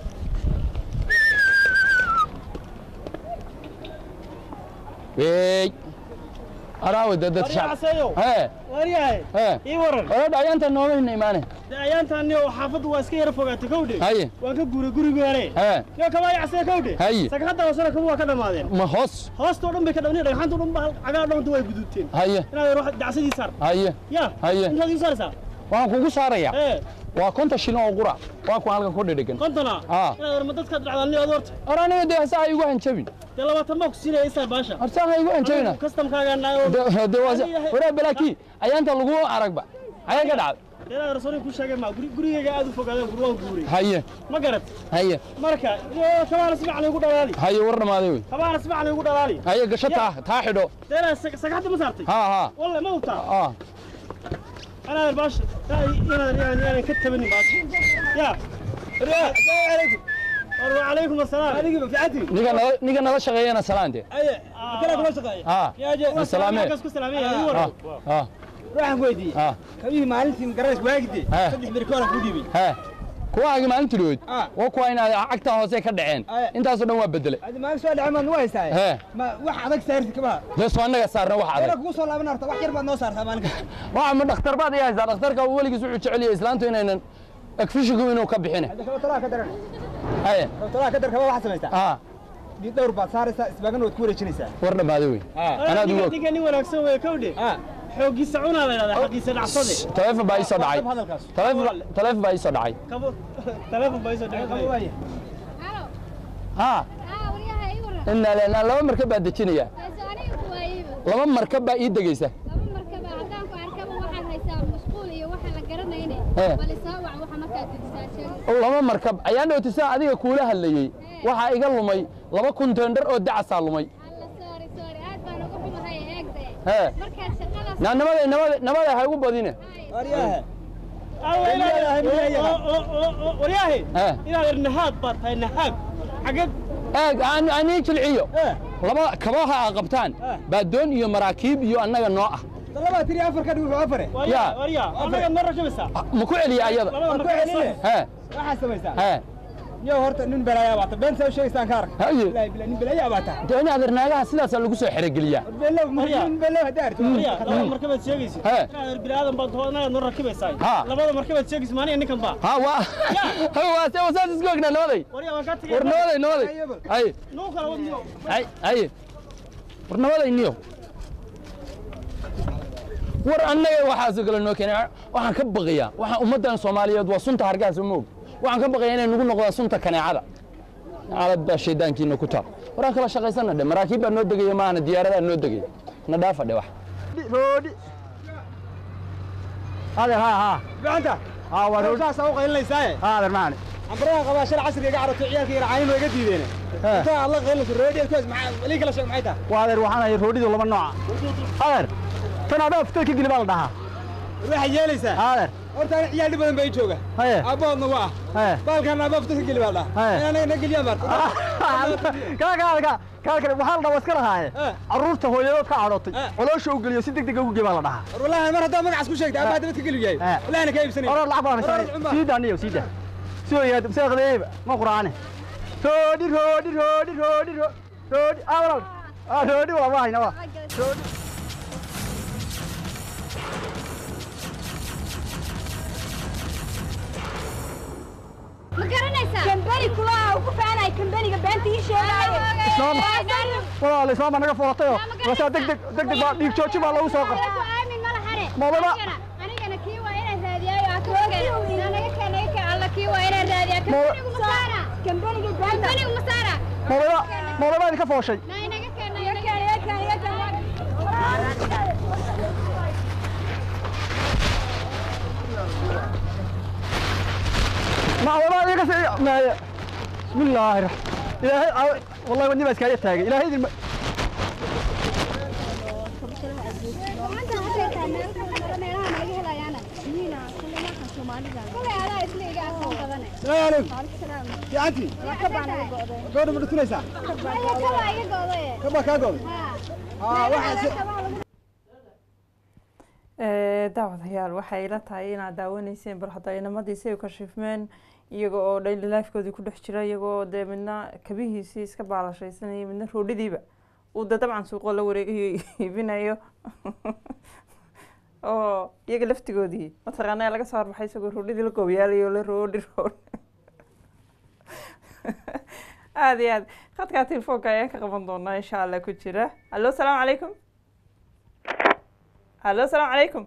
wey araawe dad dad shacab he waryahay he ii waran orodha ayaanta nooma hina imaane de ayaantaani oo xaafaddu waa iska yara fogaatay kowdhe haye waan ka guuray gurigii hore he yo kama yacsee kowdhe Haye. sagxadda hoosena kama waa ka dhammaadeen ma hoos hoostoo dhan bay ka dhamneen dhagxaantoo dhan ba cagaa dhawanta way guduubteen haye inaad wax dacsadii saar haye ya Haye. intaad ii saaraysaa waxaan kugu saaraya ee waa konta shilin oo qura waa kuwa halkan ku dhedhegan kontona Ah. inaad warma dadkaad dhacdaan ni adoorta or aniga dee hasa ha igu hanjabin dee labaatan baa ku siinaya isaar baasha horsa ha igu hanjabina kastamkaagaa De- de waa waraa balaakii ayaanta lagu aragba ayay ka dhacday inaad rasuulka ku sheegay ma guri- gurigayga aad u fogaadeen gur waan guuray haye ma garad haye marka yo kabaana si fiican igu dhalaali haye war dhamaaday wey kabaana si fiican igu dhalaali haye gasho taa taa xidho dee inaad sag- sagxadda ma saartay ha ha walle ma hubtaa ah أنا الباش أنا يعني أنا كتبني باش يا السلام عليكم وعليكم السلام عليكم في عدي ninka nala ninka nala shaqeeyana salaante أي كلا كلا شقاي ha يا جي salaame كسكو سلامي يا ha يورا ha روح ويدي ha كبيه مالتي مقرش واجدي ها. صدق بركولا كوديبي he kuwaagi maalinta dhoweyd Ah. waa kuwa inaad cagta hoose ka dhaceen Aya. intaasoo dhan waa bedelay هذا ما سؤال عمان نوايس هاي he ما واحد هذاك سيرت كمان dee soo annaga saarna wax أنا adag كوصل لابن أرتا واحد يربع نوصار ثمانك waxa ma dhakhtar baad ii haysaa dhakhtarka weligiis wuxuu jecel yahay islaantu inaynan agfishigu inuu ka bixine هذا كلا طلع كدر haye طلع كدر كمان واحد سميته ha دي دور بعد صار سباقنا وتكوري شنيسا war dhammaaday wey anaad ugu og ديك أني ولا كسوي كودي حوجي سعونا هذا حقي سنع صدق taleefon baa ii soo dhacay هذا الكاس taleefon taleefon baa ii soo dhacay كابو تلفون بايسو halo ha aa waryaha ii waran inaa leenaa laba markab baa dejinaya taasi aniga ku waayeyba laba markab baa ii degaysa laba markaba haddaan ku arkaba waxaad haysaa mashquul iyo waxa la garanayne Eh. bal isoo wac waxa markaad dejisaa sheeg laba markab ayaan dhowtisaa adiga kuula hadlayey waxaa iga lumay laba kunteendhar oo dacasaa lumay alla sorry sorry aad baan uga xumahay eegde He. markaad shaqadaas naa nabada nabada nabada ha igu badine ورياه ورياه He. إلى النهاد بات هاي النهاد حقد eeg aan aan ii jilciyo laba kabaha aa qabtaan baa doon iyo maraakiib iyo annaga noo ah طلبها تري أفر كده وعفره يا. ورياه أنا مرة شو بس ma ku celiya ayada مرة كويس he واحد سميسا he yo horta nin balaayaa baata beenta u sheegaysaan ka arag haye ilaahi bilaa nin balaayaa baata dee in adeer naagaha sidaasaa lagu soo xerogeliyaa below nin below hadda arto Mariya, labada markabaad sheegaysid He. inaad bini'aadan baad taho inaad noo rakibaysaa Ha. labada markabaad sheegaysid maaniga ninkan baa ha waa waa se wasaas isku ognaa nabaday warya waan kaa tegay war nabaday nabaday haye nuu kala wadniyo hay haye war nabaday niyo war annaga waxaasoo kale noo keenay waxaan ka baqayaa waxaan ummaddan soomaaliyeed waa sunta hargaha moog waxaan ka baqayaa inay nagu noqdaan sunta kaneecada caalad baa shaydaankiina ku taal waraan kala shaqaysana dhe maraakiib baa noo degaya maahana diyaaradaa noo degaya na dhaafa dhe wax roodhi adeer haa haa gacanta haa waa roodhi saasaa u qaylinaysaa haa adeer macani ambaraha qabaa shal casriga iga caroto ciyaalka yar caayimo iga diideen intaa aad la qaylinayso reediyeed kuwaas maxaa lii kala sheeg maxay tahay waa adeer waxaan hayay roodhidu laba nooca adeer tan adhaa fitar ka geli baa la dhahaa waxay yeelaysaa adeer horta ani ciyaal dhib badan baa ii jooga haye aabbahoodna waa haye baalkaan aabbaha fitar ka geli baa la dhahaa Haye. inaanaga na geliyaan baarta kaa kaa kaa kaa kale waxaa la dhahaa iska lahaaye carruurta hooyadood ka cadhootay coloosha u geliyo si deg deg ugu gee baa la dhahaa war wallaahi mar haddaa magacaas ku sheegtay aabbaha dabad ka geli yahay wallahina kaa iibsanay orar lacag baan haysanay sii daa niyo sii daa soo yaad seeqdeeba ma quraane roodhi roodhi roodhi roodhi ro- roodhi aa walaal aa roodhi waa ma hayna waa roodhi ma garanaysaa kambani kulaha ugu faanay kambaniga beenta ii sheegaayo islaama walaal islaama naga foolatayoo waasaa deg deg deg deg baa dhiig jooji baa lagu soo qabtay aamin ma lahane Mawlana. anigana kii waa inaan raadiyaayo aa kooge naga keen naga keen alla kii waa inaan raadiyaa kambanigu masaara kambaniga beenta kambanigu masaara mawlada mawlada idinka fooshay na inaga keen naga keen naga keen naga keen mawlada idinka si maaya bismillaahi raxmaan ilaahay aa- wallahi wadni baa iskaaga taagay ilaahay idin salaamu calaykum fiicantii gabadha ma dhutunaysaa kaba kaa goday aa waxaas Eh, daawadayaal waxay ila tahay inaad daawanayseen bal hadda inamadiisi ay kashifmeen iyaga oo daily lifekoodii ku dhex jira iyaga oo dee midna kabihiisii iska baalashaysanaya midna roodhidiiba uu de dabcan suuqoo la wareegayo iibinayo oo iyaga laftigoodii mataqaanaa laga soo horbaxay isagoo roodhidii la goobiyaalayo la roodhi roodhi aada iyo aad khadkaa telefoonka ayaan ka qaban doonaa insha allah ku jira allo asalaamu calaykum allo asalaamu calaykum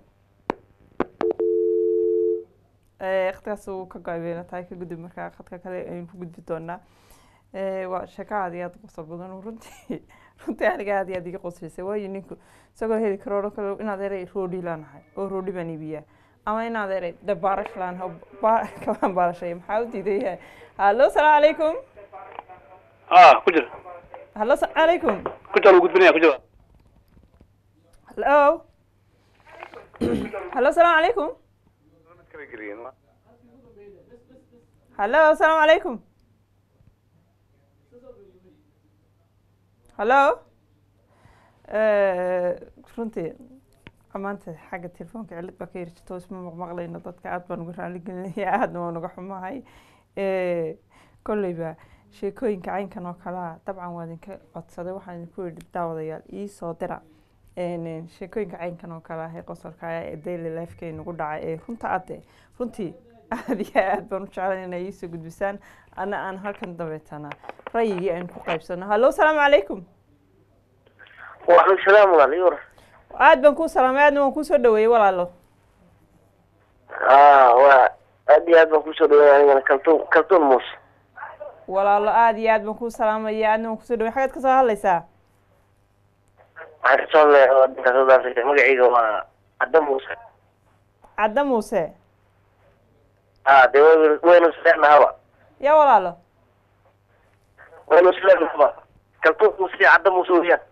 Eh, khadkaas uu ka go-ay bayna tahay ka gudub markaa khadka kale aynu ku gudbi doonaa Eh, waa sheeko aad iyo aad u qosol badan oo runtii runtii aniga aad iyo aad iga qoslisay waayo ninku isagoo heli karo odhan karo inaad eray roodhi laanahay oo roodhi baan iibiyaa ama inaad eray de baarash laanahay oo ba- kabaan baarashaya maxaa u diidan yahay hallo asalaamu calaykum اه كجر hallo asalaamu calaykum كجر وقدبنيا كجر hallo hallo asalaamu calaykum hallo asalaamu calaykum hallo runtii maanta xagga telefoonka cilad baa ka yiri jirto isma maqmaqlayno dadka aad baan uga raali gelinaya aadna waan uga xumahay kolleyba sheekooyinka caynkan oo kalea dabcan waa idinka codsaday waxaan idinku yidhi daawadayaal ii soo dira Een, sheekooyinka caynkan oo kale ah ee qosolka ah ee daily lifeka inagu dhacay ee runta ade runtii aad iyo aad baan u jeclan inay iisoo gudbisaan ana aan halkan dabeetana rayigii aynu ku qaybsano hallo asalaamu calaykum وعليكم السلام ورحمة الله aad baan kuu salaamay aadna waan kuusoo dhaweeyey walaalo اه waa aad iyo aad baan kusoo dhaweynaya anigana kaltuun kaltuun muus walaalo aad iyo aad baan kuu salaamaya aadna waan kusoo dhawey xagaad kasoo hadlaysaa waxaan kasoo hadlaya wadanka South Africa magacayga waa cadda muuse cadda muuse ah dee way- waynu isleexnahaba yaa walaalo waynu isleexnahaba kaltuun muuse iyo cadda muuse weeyaan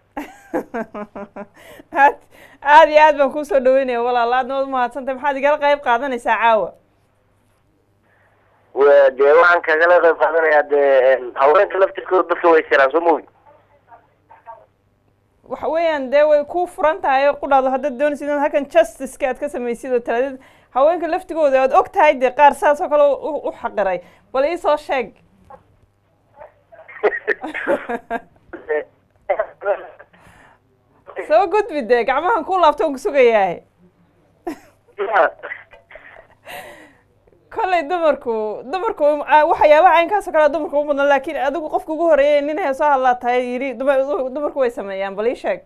aad aad iyo aad baan kuusoo dhaweynaya walaalo aadna waad umahadsantahay maxaad igala qayb qaadanaysaa caawa Waa- dee waxaan kagala qayb qaadanayaa dee een, haweenka laftirkooda dadka way siraan soo mogi waxa weeyaan dee way kuu furan tahay oo qudhaado haddaad doonaysid inaad halkan justiceka aad ka samaysid oo talaadid haweenka laftigooda aad og tahay dee qaar saas oo kale u u xaqiray bal iisoo sheeg soo gudbi dee gacmahan ku laabto on ku sugayahay kolley dumarku dumarku ah, waxyaabaha caynkaasoo kale dumarku u mudan laakiin adigu qofka ugu horeeyay nin heesoo hadlaa tahay yidhi dumar- dumarku way sameeyaan bal ii sheeg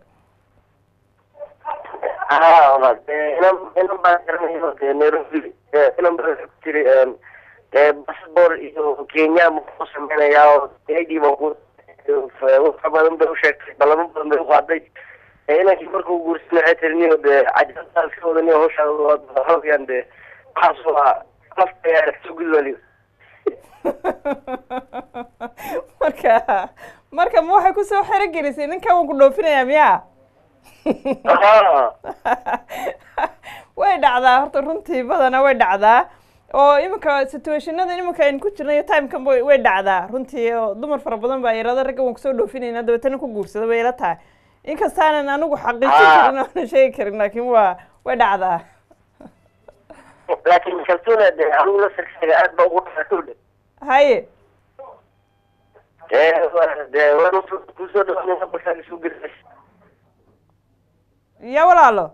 haa walaal dee inan inan baan garanayo dee nairobi ee, inan baan ku jiri een, dee passport iyo kenya buu ku sameynayaa oo id baa ku wax badan bay u sheegtay balamo badan bay u qaaday ee inankii markuu guursan waxay tiri niyo dee cajabtaa iska wadaniyo hawshaa hawyan dee waxaas waa lafta yaa soo gudbaliyo marka marka ma waxay kusoo xero gelisay ninkan waan ku dhoofinayaa miyaa way dhacdaa horta runtii badana way dhacdaa oo iminka situationada iminka aynu ku jirna iyo timekan way way dhacdaa runtii oo dumar fara badan baa irada ragga waan kusoo dhoofinayna dabeetana ku guursada bay ila tahay inkastaanan anigu xaqiijin Ah. karin oonan sheegi karin laakiin waa way dhacdaa laakiin kaltuuna dee anigu laftarkeyga aad baa ugu dhaatowdhe haye dee waa- dee waan kusoo dhawaanaya balkaa isu gelisay ya walaalo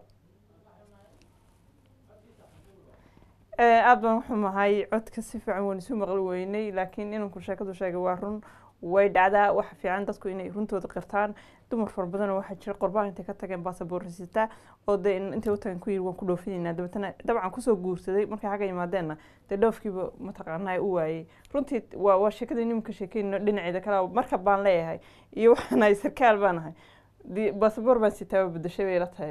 Eh, aad baan uxumahay codka si fiican waan isu maqli weynay laakiin inanku sheekadu sheegay waa run way dhacdaa waxa fiican dadku inay runtooda qirtaan dumar fara badan waxaa jira qorbaan intay ka tageen basaboor risitaa oo dee in- intay u tageen ku yiri waan ku dhoofinayna dabeetana dabcan kusoo guursaday markay xagga yimaadeenna dee dhoofkiiba mataqaanaa u waayey runtii waa waa sheekada nimanka sheekeyno dhinaceeda kale marka baan leeyahay iyo waxaan ahay sarkaal baan ahay di- basaboor baan sitaaba bedeshay bay ila tahay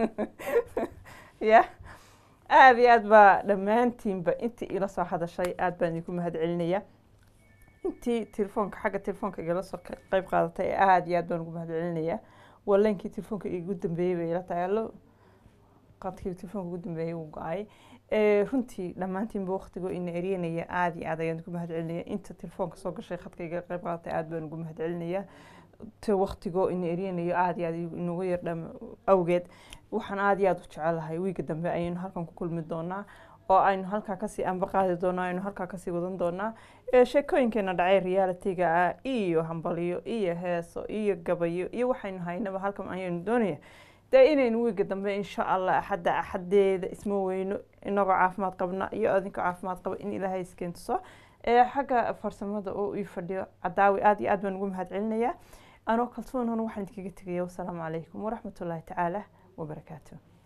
ya aada iyo aad baa dhammaantiinba intii ila soo hadashay aad baan idinku mahad celinaya intii telefoonka xagga telefoonka igala soo ka- qayb qaadatay aada iyo aad baan ugu mahad celinaya waa leenkii telefoonka igu dambeeyey bay ila tahay allo qadkii telefoonka ugu dambeeyey uu go-ay Eh, runtii dhammaantiinba waqtigoo ina eryanaya aada iyo aad ayaan ugu mahad celinaya inta telefoonka soo gashay khadka igala qayb qaadatay aad baan ugu mahad celinaya te waqtigoo ina eryanayo aada iyo aad inugu yar dham awgeed waxaan aada iyo aada u jecelahay wiiga dambe ayaynu halkan ku kulmi doonaa oo aynu halkaa kasii anba qaadi doonaa aynu halkaa kasii wadan doonaa ee sheekooyinkeena dhacay realitiga ah iyo hambalyo iyo heeso iyo gabayo iyo waxaynu haynaba halkan ayaynu doonaya dee inaynu wiiga dambe insha allah axadda axadeeda isma weyno inagoo caafimaad qabna iyo adinkoo caafimaad qaba in ilaahay iskeentuso ee xagga farsamada oo ii fadhiyo cadaawi aada iyo aad baan ugu mahad celinayaa anoo kalsoon waxaan idinkaga tegaya wasalaamu calaykum waraxmatullaahi tacaala wabarakaatu